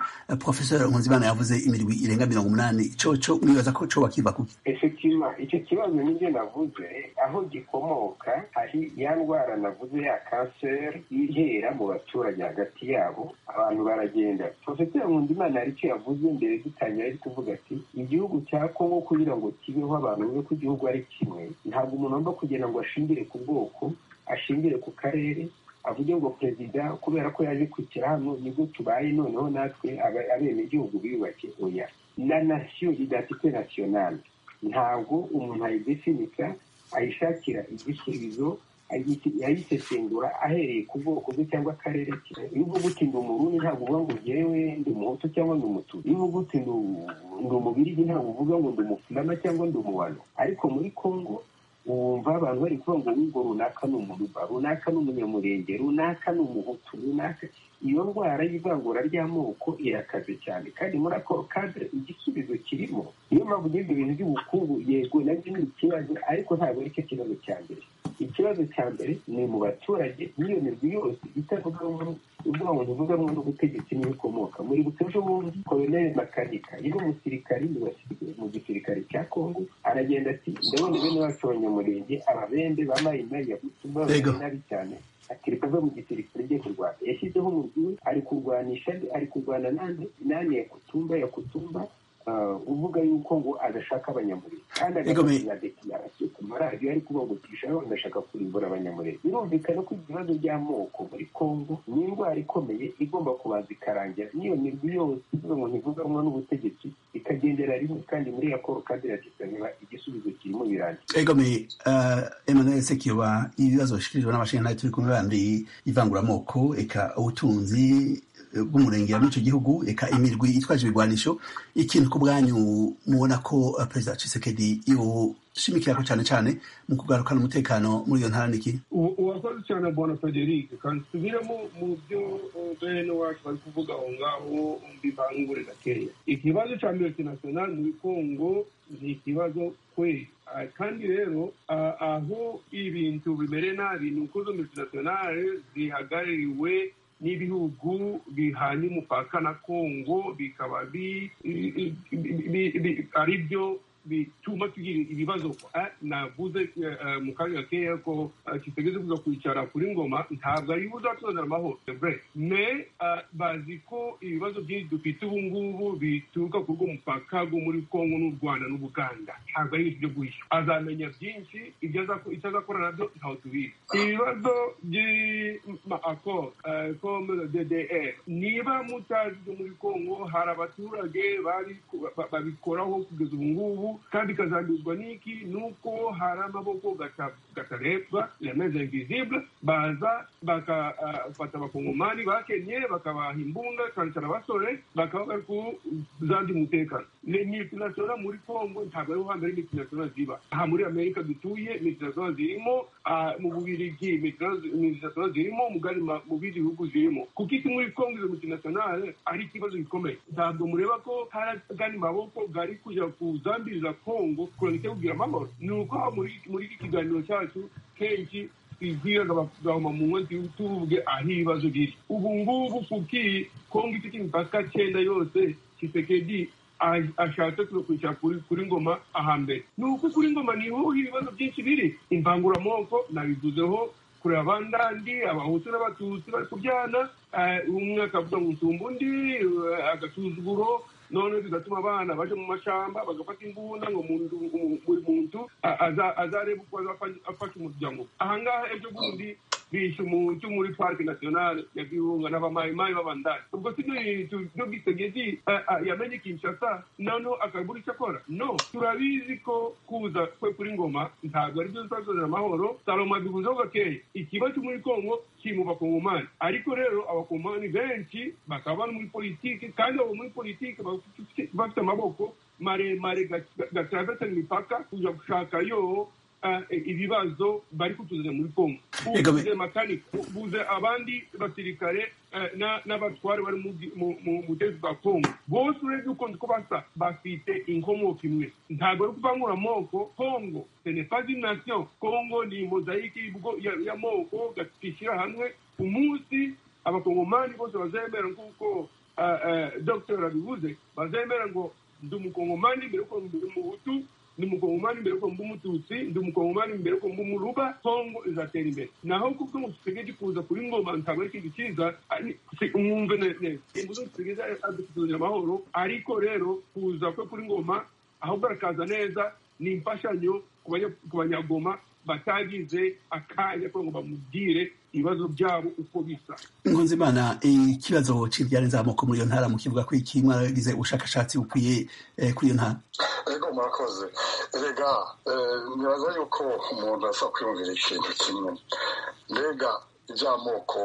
professor nkunzimana yavuze imirwi irenga mirongo umunani coco mwibaza ko co bakiva kuki efektiva icyo kibazo nibyo navuze aho gikomoka hari ya ndwara navuze ya kanseri ihera mu baturage hagati yabo abantu baragenda profeseri nkundimana hari icyo yavuze mbere dutangira ari kuvuga ati igihugu cya kongo kugira ngo kibeho abantu bumve ko igihugu ari kimwe ntabwo umuntu agomba kugira ngo ashingire ku bwoko ashingire ku karere avuge ngo perezida kubera ko yaje kwicara hano nibwo tubaye noneho natwe abenegihugu biyubake oya na nasiyo idafite nasiyonali ntabwo umuntu ayidefinika ayishakira igisubizo yayisesengura ahereye ku bwoko bwe cyangwa akarere ke iyo uvuga uti ndi umurundi ntabwo uvuga ngo ngewe ndi umuhutu cyangwa ndi umutusi iyo uvuga uti ndi umubirigi ntabwo uvuga ngo ndi umufurama cyangwa ndi umuwano ariko muri kongo wumva abantu bari kuvuga ngo wumva runaka ni umuruba runaka ni umunyamurenge runaka ni umuhutu runaka iyo ndwara y'ivangura ry'amoko irakaze cyane kandi muri ako kadire igisubizo kirimo niyo mpamvu ugeze ibintu by'ubukungu yego nabyo ni ikibazo ariko ntabwo ari cyo kibazo cya mbere ikibazo cya mbere ni mu baturage n'iyo mirwi yose itavuga ubwo abantu uvugamo n'ubutegetsi n'ibikomoka muri butejo bundi koloneli makanika yari umusirikari mu gisirikare cya kongo aragenda ati ndabona bene bacu abanyamurenge ababembe bamayinayi yabutuma nabi cyane akireka ava mu gisirikare rye kurwana yashyizeho umurwi we ari kurwanisha ari kurwana nande nane ya kutumba ya kutumba uvuga yuko ngo adashaka abanyamurenge kandi agakora deklarasiyo ku maradiyo ariko bagutisha ngo ndashaka kurimbura abanyamurenge birumvikana ko ibibazo by'amoko muri kongo ni indwara ikomeye igomba kubanza ikarangira n'iyo mirwi yose ivuga ngo ntivuganywe n'ubutegetsi ikagendera rimwe kandi muri ya koro kandi iragisanira igisubizo kirimo birangira ego me emmanuel sekiyoba ibibazo bishyikirijwe n'amashanyarazi turi kumwe bandi ivanguramoko eka ubutunzi bw'umurenge wa n'icyo gihugu reka imirwi itwaje ibigwanisho ikintu ku bwanyu mubona ko perezida Tshisekedi yoshimikira ko cyane cyane mu kugarukana umutekano muri iyo ntara niki urakoze cyane bona frederic kandi tubire mu byo bene wacu bari kuvuga aho ngaho mbibangure gakeya ikibazo cya multinational muri kongo ni ikibazo kweli kandi rero aho ibintu bimere nabi ni uko izo multinational zihagarariwe n'ibihugu bihanye umupaka na kongo bikaba ari byo bituma tugira ibibazo Ah, navuze eh, eh, mu kanya keya ko ah, kitegeze kuza kwicara kuri ngoma ntabwo ari ubu uzatuzanira amahoro C'est vrai. mais ah, bazi ko ibibazo byinshi dufite ubu ngubu bituruka kuri urwo mupaka rwo muri kongo n'u rwanda n'ubuganda ntabwo ari ibintu byo guhishywa azamenya byinshi ibyo azaku- icyo azakora nabyo ntaho tubizi ibibazo by'amakoro ko ddr niba mutazi ibyo muri kongo hari abaturage bari ku- ba- ba- babikoraho kugeza ubu ngubu kandi kazanduzwa n'iki nuko hari amaboko gata- gatarebwa lameze invisible baza bakafata abakongomani bakennye bakabaha imbunda kancara abasore bakaba bari kuzandi umutekano ni multinational muri congo ntabwo ariho hambere multinational ziba aha muri amerika dutuye multinational zirimo ah, mu bubirigi multinational zirimo mugari ma- mu bindi bihugu zirimo kuko iki muri congo izo multinational ari ikibazo gikomeye ntabwo mureba ko hari agandi maboko gari kujya kuzambiriza congo kurangita kugira amahoro ni uko aha muri- muri iki kiganiro cyacu kenshi twibwiraga bakagahoma mu nkozi tuvuge aho ibibazo biri ubu ngubu kuki kongo ifite imipaka cyenda yose kisekedi a- ashatse kwicara kuri kuri ngoma ahambere ni uko kuri ngoma niho ibibazo byinshi biri imbanguramoko nabivuzeho kureba abandandi abahutu n'abatutsi bari kubyana eh, umwe akavuga ngo nsumba undi eh, agasuzuguro none bigatuma abana baje mu mashamba bagafata imbunda ngo umuntu- umu- buri muntu a- aza- azarebe uko azafa- afasha umuryango ahangaha ejo bundi bishe umuntu muri parike nationale ya virunga n'abamayimayi b'abandari ubwo si byo bintu byo gisegedi yamenye kinshasa noneho akabura icyo akora no turabizi ko kuza kwe kuri ngoma ntabwo ari byo bizazanira amahoro salomo abivuzeho gakeya ikiba cyo muri kongo kiri mu bakongomani ariko rero abakongomani benshi bakaba bari muri politiki kandi abo muri politiki bafite- bafite amaboko maremare gatravesa imipaka kuja gushaka yo eh, ibibazo bari kutuzana muri kongo Ega me- ubuze makanika ubuze abandi basirikare eh, na- n'abatware bari mu- mu- mu butegetsi bwa kongo bose urebye ukunze uko basa bafite inkomoko imwe ntabwo ari ukuvangura amoko kongo ce n'est pas une nation kongo ni mozayike y'ubwo- ya- y'amoko gashyira hamwe umunsi abakongomani bose bazemera nk'uko eh, eh, dr abivuze bazemera ngo ndi umukongomani mbere yuko ndi umuhutu ndi umukongomani mbere yuko mba umututsi ndi umukongomani mbere yuko mba umuruba kongo izatera imbere naho kubwo ngo dusigaye kuza kuri ngoma ntabwo ari ikintu cyiza ari- si- mwumve neza neza imbuto dusigaye adufitiye amahoro ariko rero kuza kwe kuri ngoma ahubwo arakaza neza ni imfashanyo ku banya- ku banyagoma batagize akanya kugira ngo bamubwire ibibazo byabo uko bisa nkunzimana ikibazo cy'ibyarenze amoko muri iyo ntara mu kivuga ko iki mwaragize ubushakashatsi bukwiye eh, kuri iyo ntara ego mwakoze erega eh, nibaza yuko umuntu asa kwiyumvira ikintu kimwe mbega iby'amoko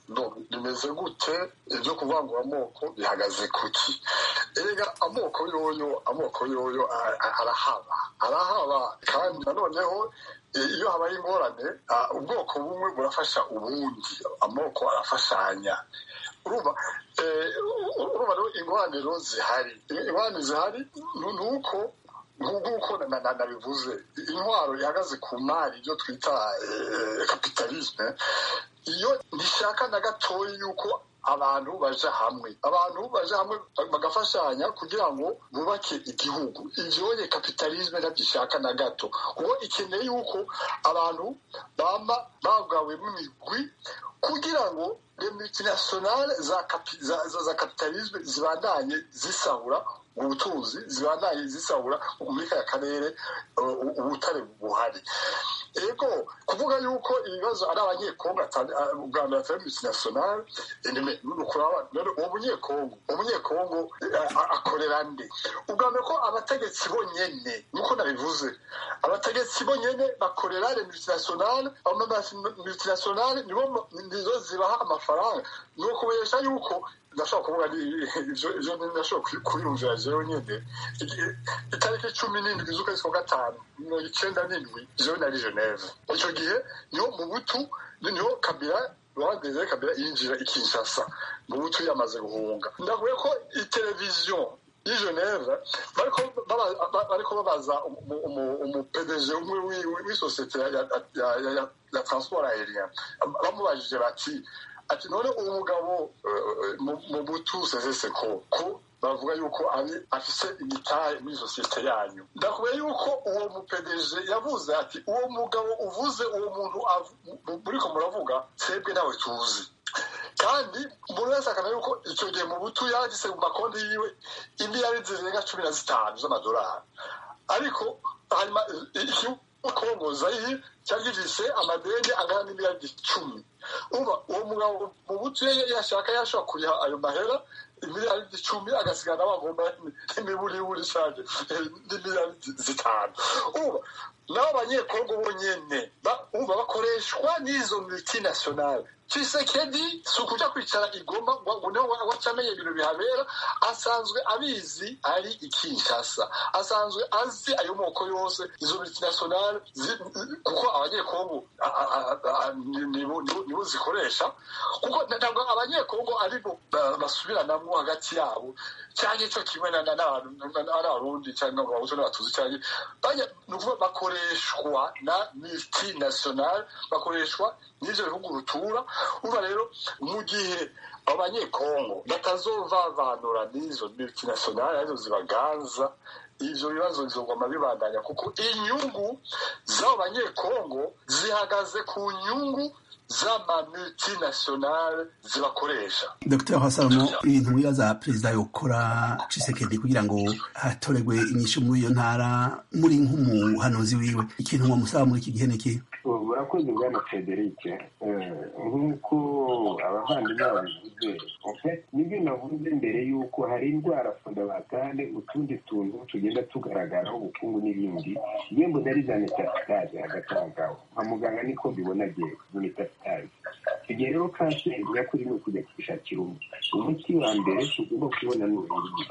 no- bimeze gute ibyo kuvangura amoko bihagaze kuki erega amoko yoyo amoko yoyo a- a- arahaba arahaba kandi nanoneho eh, iyo habaye ingorane ah, ubwoko bumwe burafasha ubundi amoko arafashanya urumva eh, urumva rero ingorane rero zihari ingorane zihari nu- nuko nk'uko na- na- na- nabivuze intwaro ihagaze ku mari ibyo twita eh, kapitalisme iyo ntishaka na gatoya yuko abantu baja hamwe abantu baja hamwe bagafashanya kugira ngo bubake igihugu ivyonye kapitalisme ntabyishaka na gato kuko ikeneye yuko abantu bama bagawemo imigwi kugira ngo le multinationale za, kapi- za, za, za kapitalisme zibandanye zisahura ubutunzi zibandanye zisahura muri ka karere uh, u- ubutare buhari ego kuvuga yuko ibibazo ari abanyekongo atari- ah, ubwa mbere atari multinationale indime nukuri aba- none uwo munyekongo uwo munyekongo eh, a- akorera nde ubwa mbere ko abategetsi bonyene nkuko nabivuze abategetsi bonyene bakorera le multinationale ama multinationale nibo ma- nizo zibaha amafaranga ni ukubesha yuko ndashobora kuvuga ni- ivyo ivyo ndashobora kubi- kubiyumvira jewe nyene Igi- itariki cumi n'indwi z'ukwezi kwa gatanu mirongo icenda n'indwi jewe nari geneve ico gihe niho mu butu ni- niho kabila rwageze kabila yinjira i kinshasa mu butu yamaze guhunga ndavuye ko iteleviziyo y'i geneve bariko baba- ba- bariko babaza umu- umu- umu pdg umwe w'i- w'i- w'isosiyete ya- ya- ya ya- ya transport aérien bamubajije bati ati none uwo mugabo mu butuze zese koko bavuga yuko ari afise imitahe muri sosiyete yanyu ndakubwira yuko uwo mupedeje yavuze ati uwo mugabo uvuze uwo muntu muriko muravuga twebwe ntawe tuzi kandi buri wese akamenya yuko icyo gihe mu butu yagise mu makonti yiwe imiliyari zirenga cumi na zitanu z'amadolari ariko hanyuma ikibakongoza iyi cyari gifise amadeni angana n'imiliyari icumi uba uwo mugabo mu butu yashaka yashobora kuriha ayo mahera imiliyari icumi agasigana bagomba n'imiburiburi cyane n'imiliyari zitanu uba nabo banyekongo bonyene uba bakoreshwa n'izo multinationale Tshisekedi si ukuja kwicara igoma ngo wacamenye ibintu bihabera asanzwe abizi ari ikinshasa asanzwe azi ayo moko yose izo multinationale kuko abanyekongo nibo zikoresha kuko ntabwo abanyekongo aribo basubiranamo hagati yabo cyangwa icyo kimwe n'abarundi cyangwa abahutu n'abatuzi cyangwa ni ukuvuga bakoreshwa na multinationale bakoreshwa n'ibyo bihugu rutura uba rero mu gihe abanyekongo batazovavanura n'izo multinationale arizo zibaganza ivyo bibazo bizoguma bibandanya kuko inyungu z'abo banyekongo zihagaze ku nyungu z'amamultinationale zibakoresha dr hasalomo ibintu wibaza perezida yokora cisekedi kugira ngo hatoregwe inyishu muri iyo ntara muri nk'umuhanuzi wiwe ikintu wamusaba muri iki gihe ni ikihe murakoze bwana frederic nk'uko abavandimwe babivuze nibyo navuze mbere y'uko hari indwara fundabatale utundi tuntu tugenda tugaragaraho ubukungu n'ibindi yembo nari za metasitaze hagati aho ngaho nka muganga niko mbibona agiye muri metasitaze tugiye rero kanseri nyakuri ni ukujya kwishakira umuti umuti wa mbere tugomba kubona ni ubundi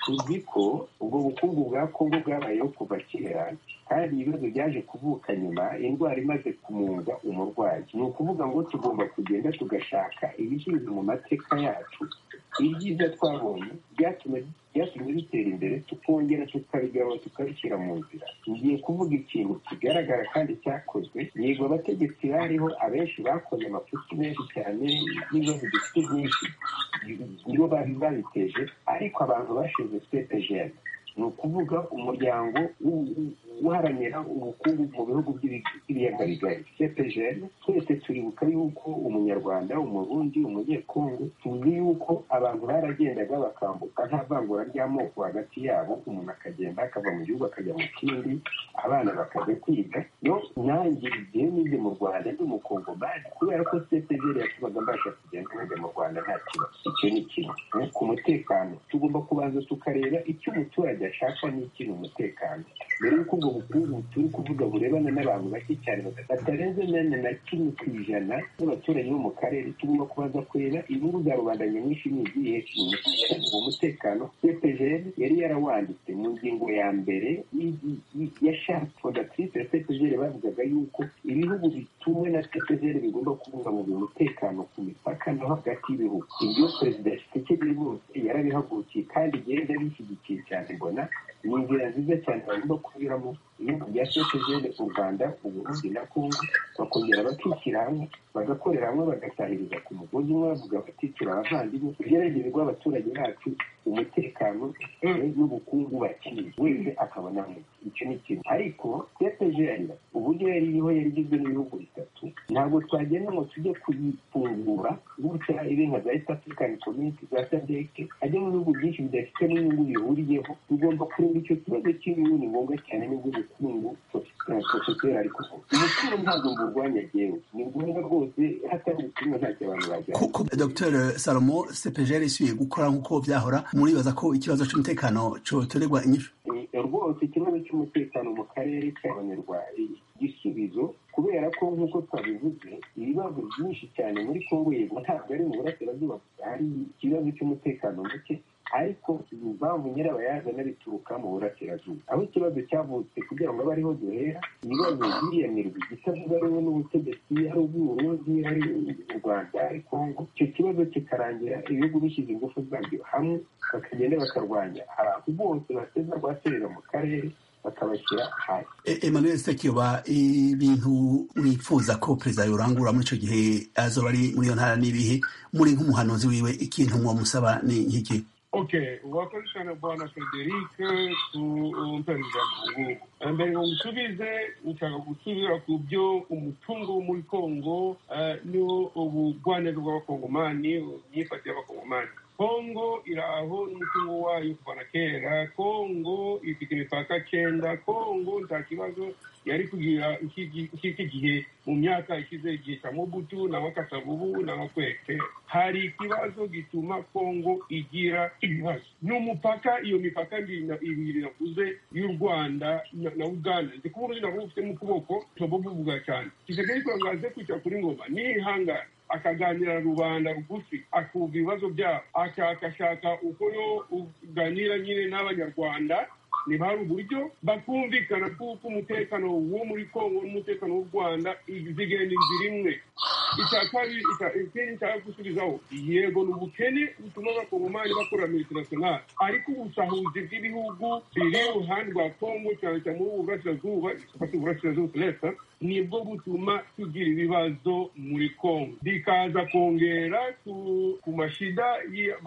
tuzi ko ubwo bukungu bwa kongo bwabayeho kuva kera hari ibibazo byaje kuvuka nyuma indwara imaze kumunga umurwayi ni ukuvuga ngo tugomba kugenda tugashaka ibisubizo mu mateka yacu ibyiza twabonye byatumye dutera imbere tukongera tukabigaruka tukabishyira mu nzira ngiye kuvuga ikintu kigaragara kandi cyakozwe yego abategetsi bariho abenshi bakoze amafuti menshi cyane n'ibibazo dufite byinshi nibo babiteje ariko abantu bashize sepejeni ni ukuvuga umuryango uharanira ubukungu mu bihugu by'ibiyaga bigari cpgn twese turibuka yuko umunyarwanda umurundi umunyekongo tuzi yuko abantu baragendaga bakambuka nta vangura ry'amoko hagati yabo umuntu akagenda akava mu gihugu akajya mu kindi abana bakajya kwiga yo nanjye igihe nize mu rwanda ndi umukongo bazi kubera ko cpgn yatubaga mbasha kugenda nkajya mu rwanda nta kibazo icyo ni kimwe ku mutekano tugomba kubanza tukareba icyo umuturage ashaka n'ikintu umutekano mbere y'uko ubwo bukungu turi kuvuga burebana n'abantu bake cyane batarenze nane na kimwe ku ijana n'abaturanyi bo mu karere tugomba kubanza kureba inyungu za rubanda nyamwinshi ni izihe uwo mutekano cpgn yari yarawanditse mu ngingo ya mbere ya sharp fondatrice ya cpgn bavugaga yuko ibihugu bitumwe na cpgn bigomba kubungabunga umutekano ku mipaka no hagati y'ibihugu ibyo perezida tshisekedi rwose yarabihagurukiye kandi igenda bishyigikiye cyane mbona ni inzira nziza cyane bagomba kunyuramo ibihugu bya sosiyete u rwanda uburundi na kongo bakongera bakishyira hamwe bagakorera hamwe bagasahiriza ku mugozi umwe bavuga baticura abavandimwe igerageze guha abaturage bacu umutekano n'ubukungu bakeneye wese akabona icyo ni kimwe ariko tepejeri uburyo yari iriho yari igizwe n'ibihugu bitatu ntabwo twagenda ngo tujye kuyifungura gutya irenga za east african community za sadeke ajya mu bihugu byinshi bidafite n'inyungu bihuriyeho tugomba kureba icyo kibazo cy'inyungu ni ngombwa cyane n'ubwo bukungu sosiyete ariko ubukuru ntabwo burwanya yewe ni ngombwa rwose hatari ubutumwa ntacyo abantu bajyana dr salomo cpgr isuye gukora nk'uko byahora muribaza ko ikibazo cy'umutekano cyotorerwa inyishu rwose ikibazo cy'umutekano mu karere cy'abanyarwanda igisubizo kubera ko nk'uko twabivuze ibibazo byinshi cyane muri kongo yego ntabwo ari mu burasirazuba hari ikibazo cy'umutekano muke ariko impamvu nyirabayazana bituruka mu burasirazuba aho ikibazo cyavutse kugira ngo abe ariho duhera ibibazo biriyamirwa igitavuga rumwe n'ubutegetsi ari ubw'uburundi ari u rwanda ari kongo icyo kibazo kikarangira ibihugu bishyize ingufu zabyo hamwe bakagenda bakarwanya abantu bose bateza guhaterera mu karere bakabashyira ahandi E- Emmanuel Sekiba ibintu mwifuza ko perezida yorangura muri icyo gihe azoba ari muri iyo ntara n'ibihe muri nk'umuhanuzi wiwe ikintu mwamusaba ni nk'iki Okay, wakoze cyane bwana Frederic kumpereza amakuru. mbere ngo nsubize nshaka gusubira ku byo umutungo wo muri Kongo eh, niwo ubugwaneza bw'abakongomani imyifatire y'abakongomani kongo iri aho n'umutungo wayo kuva na kera kongo ifite imipaka cyenda kongo nta kibazo yari kugira iki- iki gihe mu myaka ishize igihe cya mobutu n'abakasavubu n'abakwete hari ikibazo gituma kongo igira ibibazo ni umupaka iyo mipaka ibiri na- ibiri navuze y'u rwanda na- na uganda nzi kuba uruzi nabo ufite mu kuboko nabo buvuga cyane kisekeri kurangaze kwicara kuri ngoma nihangana akaganira rubanda rugufi akumva ibibazo byabo akashakashaka uko yo uganira nyine n'abanyarwanda niba hari uburyo bakumvikana kuko umutekano wo muri kongo n'umutekano w'u rwanda zigenda inzira imwe icya kabiri icya- ikindi nshaka gusubizaho yego ni ubukene butuma abakongomani bakorera muri international ariko ubusahuzi bw'ibihugu biri iruhande rwa kongo cyane cyane muri ubu burasirazuba ifata uburasirazuba turesa nibwo butuma tugira ibibazo muri kongo bikaza kongera ku- ku mashida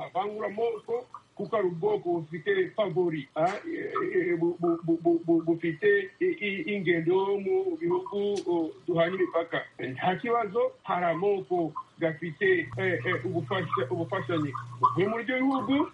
y'amavanguramoko kuko ari ubwoko bufite favori ah, eh, eh, bu- bu- bu- bu- bu- bufite i- i- ingendo yo mu bihugu oh, duhana imipaka nta kibazo hari amoko gafite eh, eh, ubufasha- ubufashanyi buvuye muri ibyo bihugu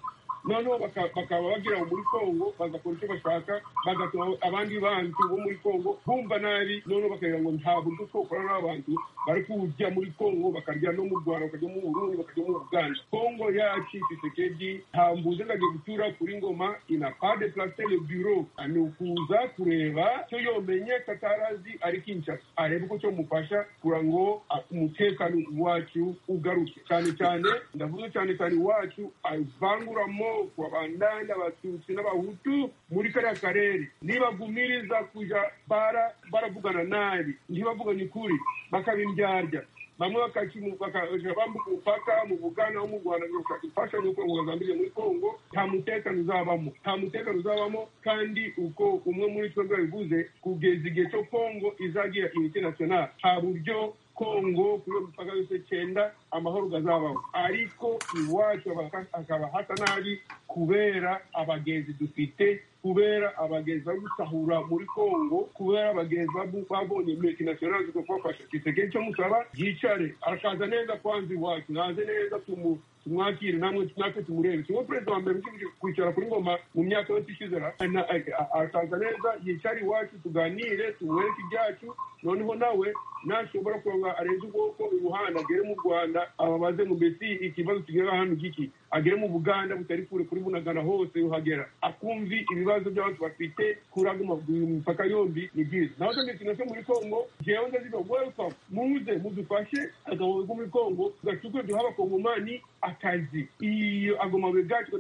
noneho baka- bakaba bagira ngo muri kongo bagakora icyo bashaka bagatuma abandi bantu bo muri kongo bumva nabi noneho bakagira ngo nta buryo twokora n'abantu bari kujya muri kongo bakarya no mu rwanda bakajya mu burundi bakajya mu uganda kongo yacu tisekedi ntambuze ngagiye gutura kuri ngoma ina pade plase le bureau ni ukuza kureba cyo yomenye katarazi ari kinshasa arebe uko cyo mufasha kugira ngo a- umutekano wacu ugaruke cyane cyane ndavuze cyane cyane iwacu avanguramo abandani abatutsi n'abahutu muri kariya karere nibagumiriza kuja bara baravugana nabi ntibavugane ukuri bakabimbyarya bamwe bakakimu- bakaja bambuka umupaka mu bugana wo mu rwanda ngo gushaka imfashanyo kugira ngo bagambirire muri kongo nta mutekano uzabamo nta mutekano uzabamo kandi uko umwe muri twebwe yabivuze kugeza igihe cyo kongo izagira international nta buryo kongo kuri iyo mipaka yose cyenda amahoro gazabaho ariko iwacu abaka- akaba hasa nabi kubera abagenzi dufite kubera abagenzi bari gusahura muri kongo kubera abagenzi babu- babonye multinational zikakubafasha kisekedi cyo musaba yicare akaza neza kwanza iwacu naze neza tumu tumwakire namwe natwe tumurebe kimwe perezida wa mbere ukibije kwicara kuri ngoma mu myaka yose ishize ra- na- a- a- akaza neza yicara iwacu tuganire tumwereke ibyacu noneho nawe nashobora kuronga arenze ubwoko iruhande agere mu rwanda ababaze ngo mbese ikibazo kigera hano giki agere mu buganda butari kure kuri bunagana hose uhagera akumvi ibibazo by'abantu bafite kuraguma imipaka yombi ni byiza naho kandi ikintu muri kongo jewe ndaziga welcome muze mudufashe agabo ko muri kongo gacuke duha abakongomani akazi iyo agomabwe gacu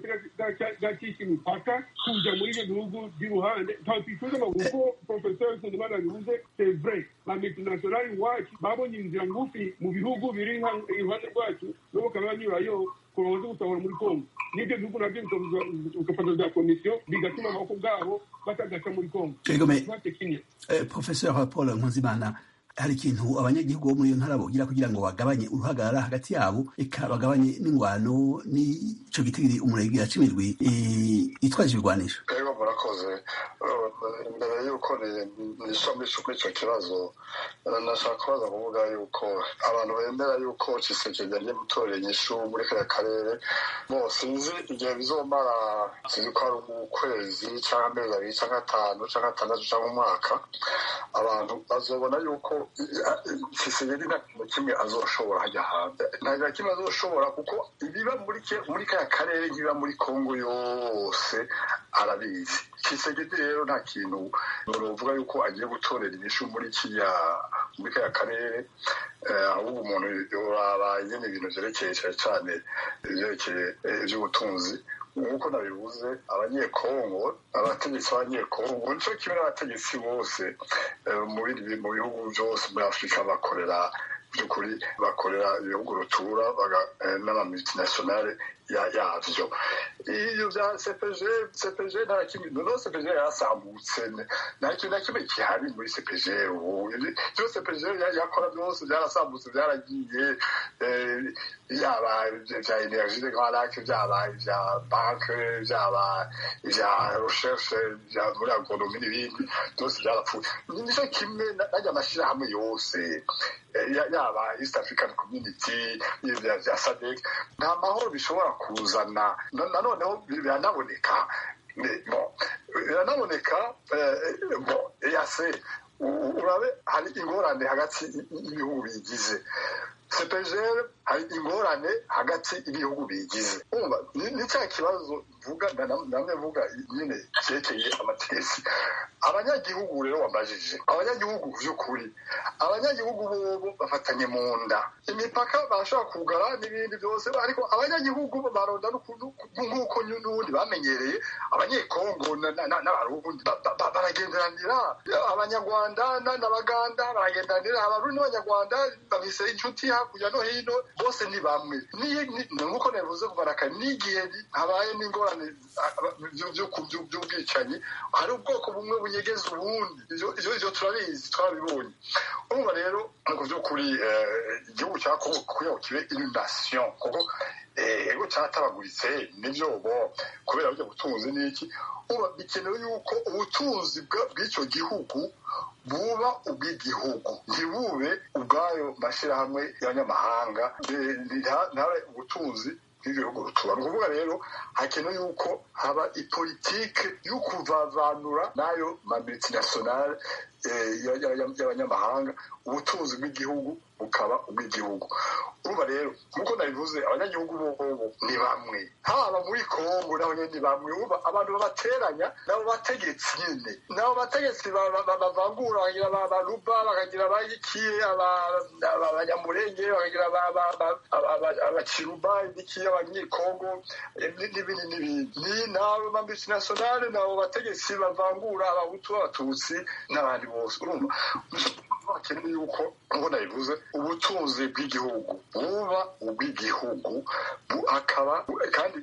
gacisha imipaka kuja muri ibyo bihugu by'iruhande ntawe twifuza ngo kuko profesor kundimana bivuze c'est vrai ba multinational iwacu babonye inzira ngufi mu bihugu biri hano iruhande rwacu no bakaba banyurayo kurongo zo gusahura muri kongo n'ibyo bihugu nabyo bikabuza- bigafata za komisiyo bigatuma amaboko bwabo batagaca muri kongo Egome. Ikibazo kimwe Eh, Professor Paul Nkunzimana hari ikintu abanyagihugu bo muri iyo ntara bogira kugira ngo bagabanye uruhagarara hagati yabo eka bagabanye n'ingwano n'ico gitigiri umurenge yacimirwi eh, yitwaje ibigwanisho rero murakoze Eh, mbere y'uko ni- nisomesha kuri icyo kibazo eh, nashaka kubaza kuvuga yuko abantu bemera yuko kisekedi agiye gutorera inyishu muri kariya karere bo sinzi igihe bizomara sinzi ko ari ukwezi cyangwa amezi abiri cyangwa atanu cyangwa atandatu cyangwa umwaka abantu bazobona yuko kisekedi nta kintu kimwe azoshobora hajya hanze nta kintu kimwe azoshobora kuko ibiba muri ke- muri kariya karere ibiba muri kongo yose arabizi kisegedi rero nta kintu bavuga yuko agiye gutorera inyishu muri kiriya muri kariya karere eh, ahubwo umuntu uraba nyine ibintu byerekeye cyane cyane ibyerekeye eh, iby'ubutunzi nk'uko nabivuze abanyekongo abategetsi b'abanyekongo nicyo kimwe n'abategetsi bose eh, mu bindi- mu bihugu byose muri afurika bakorera by'ukuri bakorera ibihugu rutura baga- eh, n'ama multinationale yabyo iyo bya sepeje sepeje nta kimwe noneho sepeje yasambutse nta kintu na kimwe gihari muri sepeje ubu ibyo sepeje yakora byose byarasambutse byaragiye byaba ibya energy de garac byaba ibya banke byaba ibya recherche bya muri agonomi n'ibindi byose byarapfuye nicyo kimwe najya amashyirahamwe yose yaba east african community ibya bya sadec nta mahoro bishobora kuzana nanoneho biranaboneka biranaboneka yase urabe hari ingorane hagati y'ibihugu bigize sepejere hari ingorane hagati y'ibihugu bigize ni cya kibazo mvuga namwe mvuga nyine cyerekeye amategesi abanyagihugu rero wabajije abanyagihugu by'ukuri abanyagihugu bobo bafatanye mu nda imipaka barashobora kugara n'ibindi byose ariko abanyagihugu baronda nk'uko n'ubundi bamenyereye abanyekongo n'abarundi baragenderanira abanyarwanda n'abaganda baragenderanira abarundi n'abanyarwanda babise inshuti hakurya no hino bose ni bamwe nk'uko nabivuze kuva na kare n'igihe habaye n'ingorane by'ubwicanyi hari ubwoko bumwe bunyegeza ubundi ibyo turabizi twabibonye urumva rero mu by'ukuri igihugu cya kongo kugira kibe inundasiyo kuko ego cyatabaguritse nibyo bo kubera burya butunzi n'iki uba bikenewe yuko ubutunzi bw'icyo gihugu buba ubw'igihugu ntibube ubwayo mashyirahamwe y'abanyamahanga ntabe ubutunzi bw'ibihugu tuba ni ukuvuga rero hakenewe yuko haba ipolitike yo kuvavanura n'ayo mamultinationale y'abanyamahanga ubutunzi bw'igihugu bukaba ubw'igihugu urumva rero nk'uko nabivuze abanyagihugu bobo ni bamwe haba muri kongo naho nyine ni bamwe uba abantu babateranya nabo bategetsi nyine nabo bategetsi bavangura bakagira abaruba bakagira abayikiye abanyamurenge bakagira abakiruba ibikiye abanyekongo n'ibindi n'ibindi ni nabo mambisi nasiyonale nabo bategetsi bavangura abahutu b'abatutsi n'abandi bose urumva bakeneye yuko nk'uko nabivuze ubutunzi bw'igihugu buba ubw'igihugu akaba kandi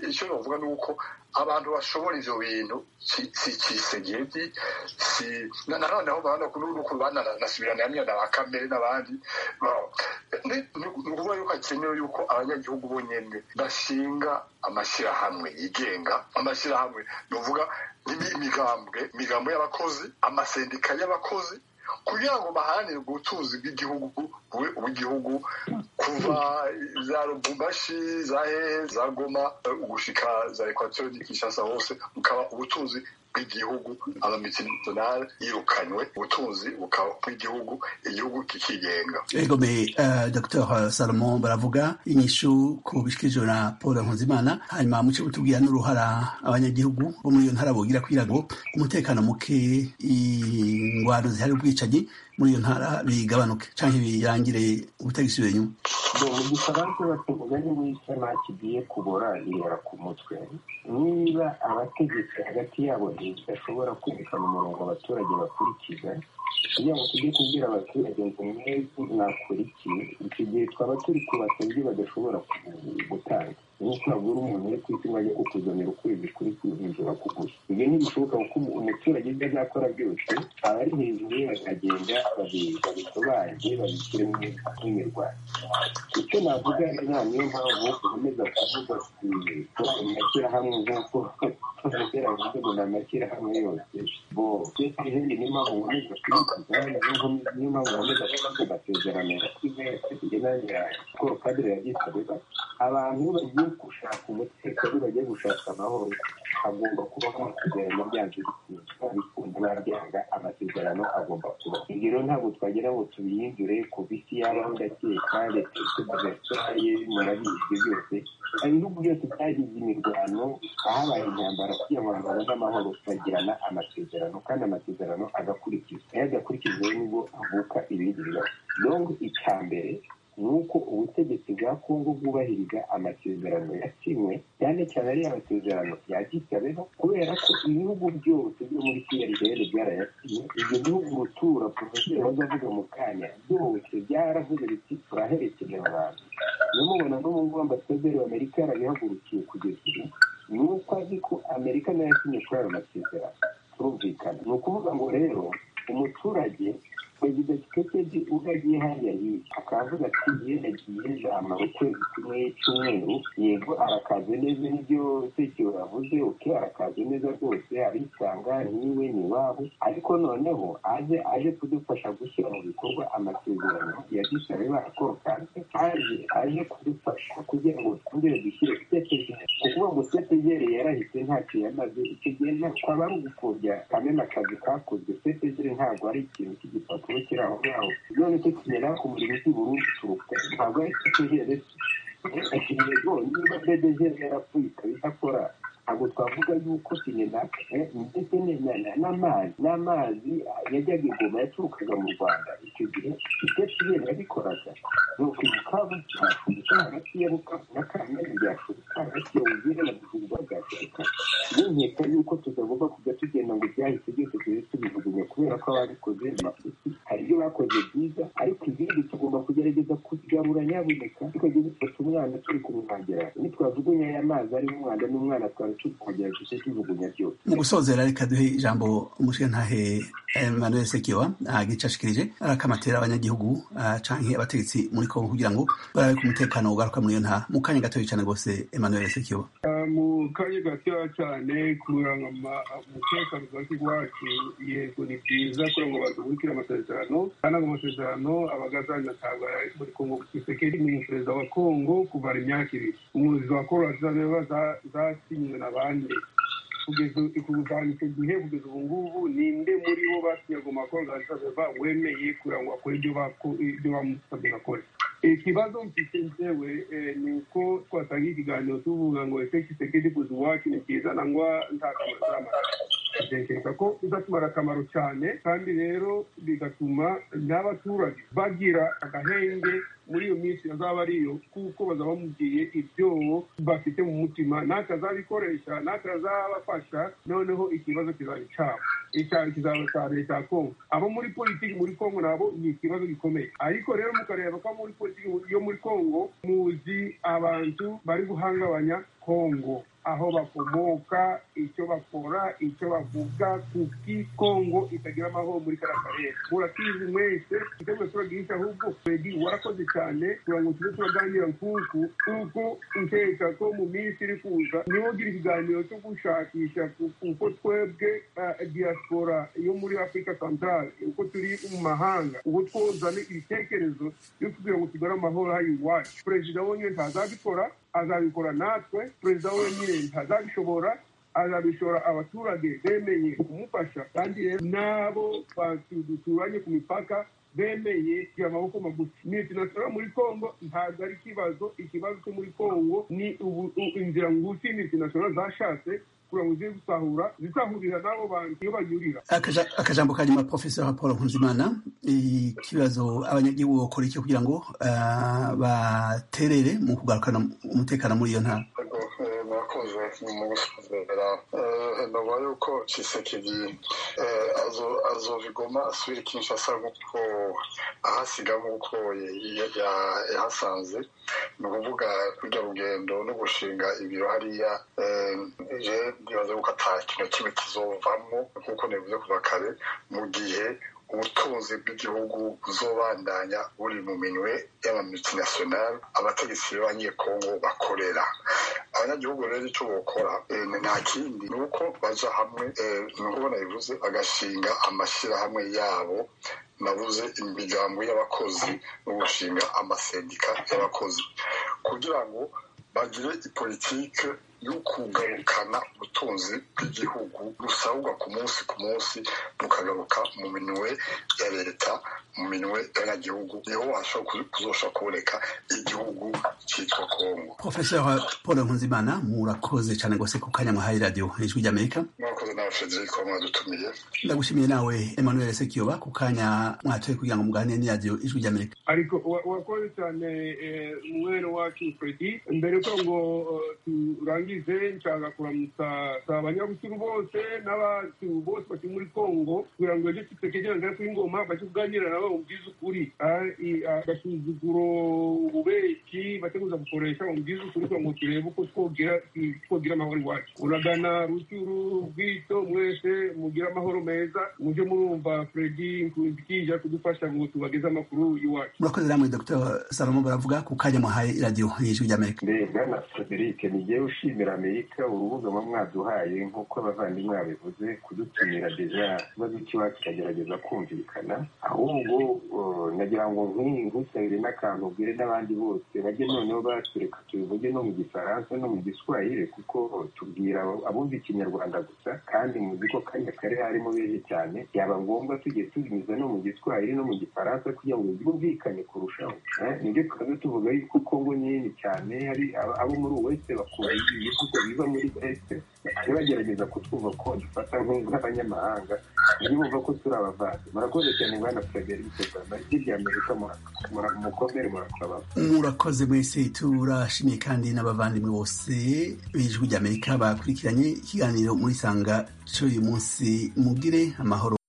icyo navuga ni uko abantu bashobora ibyo bintu si kisegedi si nanoneho n'ukuntu bananasubirana hamwe na ba kamere n'abandi ni ukuvuga yuko hakenewe yuko abanyagihugu bonyine bashinga amashyirahamwe yigenga amashyirahamwe ni ukuvuga n'imigambwe imigambwe y'abakozi amasendika y'abakozi kugira ngo baharanire ubutunzi bw'igihugu bube ubw'igihugu kuva za rubumbashi za hehe za goma gushika za ekwateri ni kinshasa hose bukaba ubutunzi bw'igihugu abamitinari yirukanywe ubutunzi bukaba bw'igihugu igihugu kikigenga egome dr salomon baravuga inyishu ku bishyikirijwe na paul nkunzimana hanyuma muce butubwira n'uruhara abanyagihugu bo muri iyo ntara bogira kugira ngo umutekano muke ingwano zihari ubwicanyi muri iyo ntara bigabanuke cyangwa birangire ubutagisubiye inyuma gusa banki batuvuga yuko nta kigiye kubora ihera ku mutwe niba abategetsi hagati yabo ntibashobora kwerekana umurongo abaturage bakurikiza kugira ngo tujye kubwira abaturage ngo mwebwe mwakurikiye icyo gihe twaba turi kubaka ibyo badashobora gutanga nk'uko wagura umuntu uri ku isi ngo ajye kukuzanira ukwezi kuri hejuru akuguze ibyo ntibishoboka kuko umuturage ibyo azakora byose aba ari hejuru ye bakagenda babisobanuye babishyire mu nk'imirwano icyo navuga nta niyo mpamvu ukomeza kuvuga ku mashyirahamwe nk'uko tuvugira bivuze ngo ni amashyirahamwe yose bo esendi niyo mpamvu nkomeza kubivuga niyo mpamvu nkomeza kuvuga amasezerano yakuze kugenda yanjye paul kadire yabyitabiba abantu bagiye gushaka umutekano bagiye gushaka amahoro agomba kubaho amasezerano byanze bikunda babyanga amasezerano agomba kuba ibyo rero ntabwo twagira ngo tubihindure ku bisi yabaho ndakeka leta tudasaye murabizi byose ibihugu byose byagize imirwano ahabaye intambara kugira ngo abantu babone amahoro bagirana amasezerano kandi amasezerano agakurikizwa iyo adakurikijwe nibwo avuka ibindi bibazo dongo icya mbere ni uko ubutegetsi bwa kongo bwubahiriza amasezerano yasinywe cyane cyane ari amasezerano ya gitabeho kubera ko ibihugu byose byo muri prl byarayasinye ibyo bihugu rutura porofeseri wazavuga mu kanya byose byaravuze biti turaherekeza abantu niyo mubona n'ubungubu ambasaderi w'amerika yarabihagurukiye kugeza ubu ni uko azi ko amerika nayo yasinye kuri ayo masezerano turumvikana ni ukuvuga ngo rero umuturage perezida kitekedi ubwo agiye hariya hirya akavuga ati ye nagiye jama ukwezi kumwe cy'umweru yego arakaze neza nibyo sekiro yavuze oke arakaze neza rwose arisanga niwe ni iwabo ariko noneho aze aje kudufasha gushyira mu bikorwa amasezerano ya gisare barakorokase aje aje kudufasha kugira ngo twongere dushyire kitekedi kukuvuga ngo kitekedi yarahise ntacyo yamaze icyo gihe kwaba ari ugupfobya kamena akazi kakozwe kitekedi ntabwo ari ikintu cy'igipapuro kubukira aho ngaho none cyo kugera ku murimo cy'i burundi turuka ntabwo ari cyo tugerere yego niba bedeje yarapfuye ikaba idakora ntabwo twavuga yuko sinenak ndetse n'amazi n'amazi yajyaga ingoma yaturukaga mu rwanda icyo gihe itetiyeri yabikoraga ni ukwibuka byashubuka hagati ya bukavu na kamena byashubuka hagati ya bugere na bujumba bwashubuka n'inkeka yuko tutagomba kujya tugenda ngo byahise byose tujye tubijugunya kubera ko ababikoze amafuti hari ibyo bakoze byiza ariko ibindi tugomba kugerageza kugarura nyabuneka tukajya dufata umwana turi kumuhagira nitwajugunya aya mazi arimo umwanda n'umwana twari mu gusozera reka duhe ijambo umushinga ntahe emmanuel sekiwa agicashikirije arakamatera abanyagihugu canke abategetsi muri kongo kugira ngo barabe ku mutekano ugaruka muri iyo nta mu kanya gatoya cyane rwose emmanuel sekiwa mu kanya gatoya cyane kurangama umutekano ugati iwacu yego ni byiza kugira ngo badukire amasezerano kandi ago amasezerano abagazanatanga muri kongo kisekedi ni perezida wa kongo kuva imyaka ibiri umuyobozi wa korowasiyo zasinywe na bande kugeza kuva icyo gihe kugeza ubu ngubu ninde muri bo basinyaga amakorogasabeva wemeye kugira ngo akore ibyo bamusabye gakora ikibazo mfite nzewe ni uko twatanga ikiganiro tuvuga ngo ese kisekedi kuza iwacu ni byiza nangwa nta kamaro kamara ntekereza ko bizakimara akamaro cyane kandi rero bigatuma n'abaturage bagira agahenge muri iyo minsi azaba ari iyo kuko bazaba bamubwiye ibyo bafite mu mutima n'akazabikoresha n'akazabafasha noneho ikibazo kizaba cyabo icyaro kizaba cya leta ya kongo abo muri politiki muri kongo nabo ni ikibazo gikomeye ariko rero mukareba ko muri politiki yo muri kongo muzi abantu bari guhangabanya kongo aho bakomoka icyo bakora icyo bavuga kuki kongo itagira amahoro muri kariya karere murakizi mwese igitego turagisha ahubwo fredi warakoze cyane kugira ngo tube turaganira nkuku kuko nkeka ko mu minsi iri kuza niwo ugira ikiganiro cyo gushakisha kuko twebwe diaspora yo muri afurika centrale uko turi mu mahanga uko twozana ibitekerezo byo kugira ngo tugare amahoro hari iwacu perezida wonyine ntazabikora azabikora natwe perezida wenyine ntazabishobora azabishora abaturage bemeye kumufasha kandi rero n'abo duturanye ku mipaka bemeye kugira amaboko magufi mitinasora muri kongo ntabwo ari ikibazo ikibazo cyo muri kongo ni inzira ngufi mitinasora zashatse kugira ngo zibe gusahura zisahurira n'abo bantu iyo banyurira akajambo ka nyuma profesor paul nkuzimana ikibazo abanyagihugu bakora iki kugira ngo baterere mu kugarukana umutekano muri iyo ntara murakoze mu gusuzumira nova yuko cisekedi azobigoma asubira kinshasa nk'uko ahasiga nk'uko yahasanze ni ukuvuga kurya rugendo no gushinga ibiro hariya je bibaze ko ata kintu kimwe kizovamo nk'uko nivuze kuva kare mu gihe ubutunzi bw'igihugu buzobandanya buri mu minwe y'amamultinationale abategetsi b'abanyekongo bakorera abanyagihugu rero icyo bokora nta kindi ni uko baja hamwe ni uko banabivuze bagashinga amashyirahamwe yabo nabuze imigambo y'abakozi no gushinga amasendika y'abakozi kugira ngo bagire ipolitike yo kugarukana ubutunzi bw'igihugu busabwa ku munsi ku munsi bukagaruka mu minwe ya leta mu minwe y'abanyagihugu niho washobora kuzashobora kuboneka igihugu cyitwa kongo profesor paul nkunzimana murakoze cyane rwose ku kanya muhaye radiyo ijwi ry'amerika murakoze nawe frederic mwadutumiye ndagushimiye nawe emmanuel sekiyoba ku kanya mwatoye kugira ngo muganire n'iradiyo ijwi ry'amerika ariko wa- wakoze cyane eh, mwene wacu fredi mbere ko ngo eh, turangize nshaka kuramutsa abanyabusiru bose n'abantu bose bari muri kongo kugira ngo ejo tutekegerana kuri ngoma bajye kuganira nabo bumvize ukuri Ah, i- agasuzuguro ububeshyi bateguza gukoresha bumvize ukuri kugira ngo turebe uko twogira twogira amahoro iwacu uragana rucyuru bwito mwese mugire amahoro meza mujye murumva fredi nkunzikija kudufasha ngo tubageze amakuru iwacu murakoze namwe dr salomo baravuga ku kanya muhaye radiyo ijwi ry'amerika mbega na frederic nijye ushimira amerika urubuga muba mwaduhaye nk'uko abavandimwe babivuze kudutumira deja ikibazo cy'iwacu kikagerageza kumvikana ahubwo eh, nagira ngo nk'iyi nkusabire n'akantu ubwire n'abandi bose bajye noneho batureka tubivuge no mu gifaransa no mu giswahire kuko tubwira abo- abumva ikinyarwanda gusa kandi muzi ko kanya kari harimo benshi cyane byaba ngombwa tugiye tubinyuza no mu giswahili no mu gifaransa kugira ngo byumvikane kurushaho Eh, nibyo tukaza tuvuga yuko kongo nini cyane hari aba- abo muri wese bakunda ibihugu biva muri wese bajya bagerageza kutwumva ko dufata nk- nk'abanyamahanga niyo bumva ko turi abavanzi murakoze cyane bwana frederic obama ijwi rya amerika mura- mura- mukomere murakuraba murakoze mwese turashimiye kandi n'abavandimwe bose b'ijwi ry'amerika bakurikiranye ikiganiro muri sanga cy'uyu munsi mugire amahoro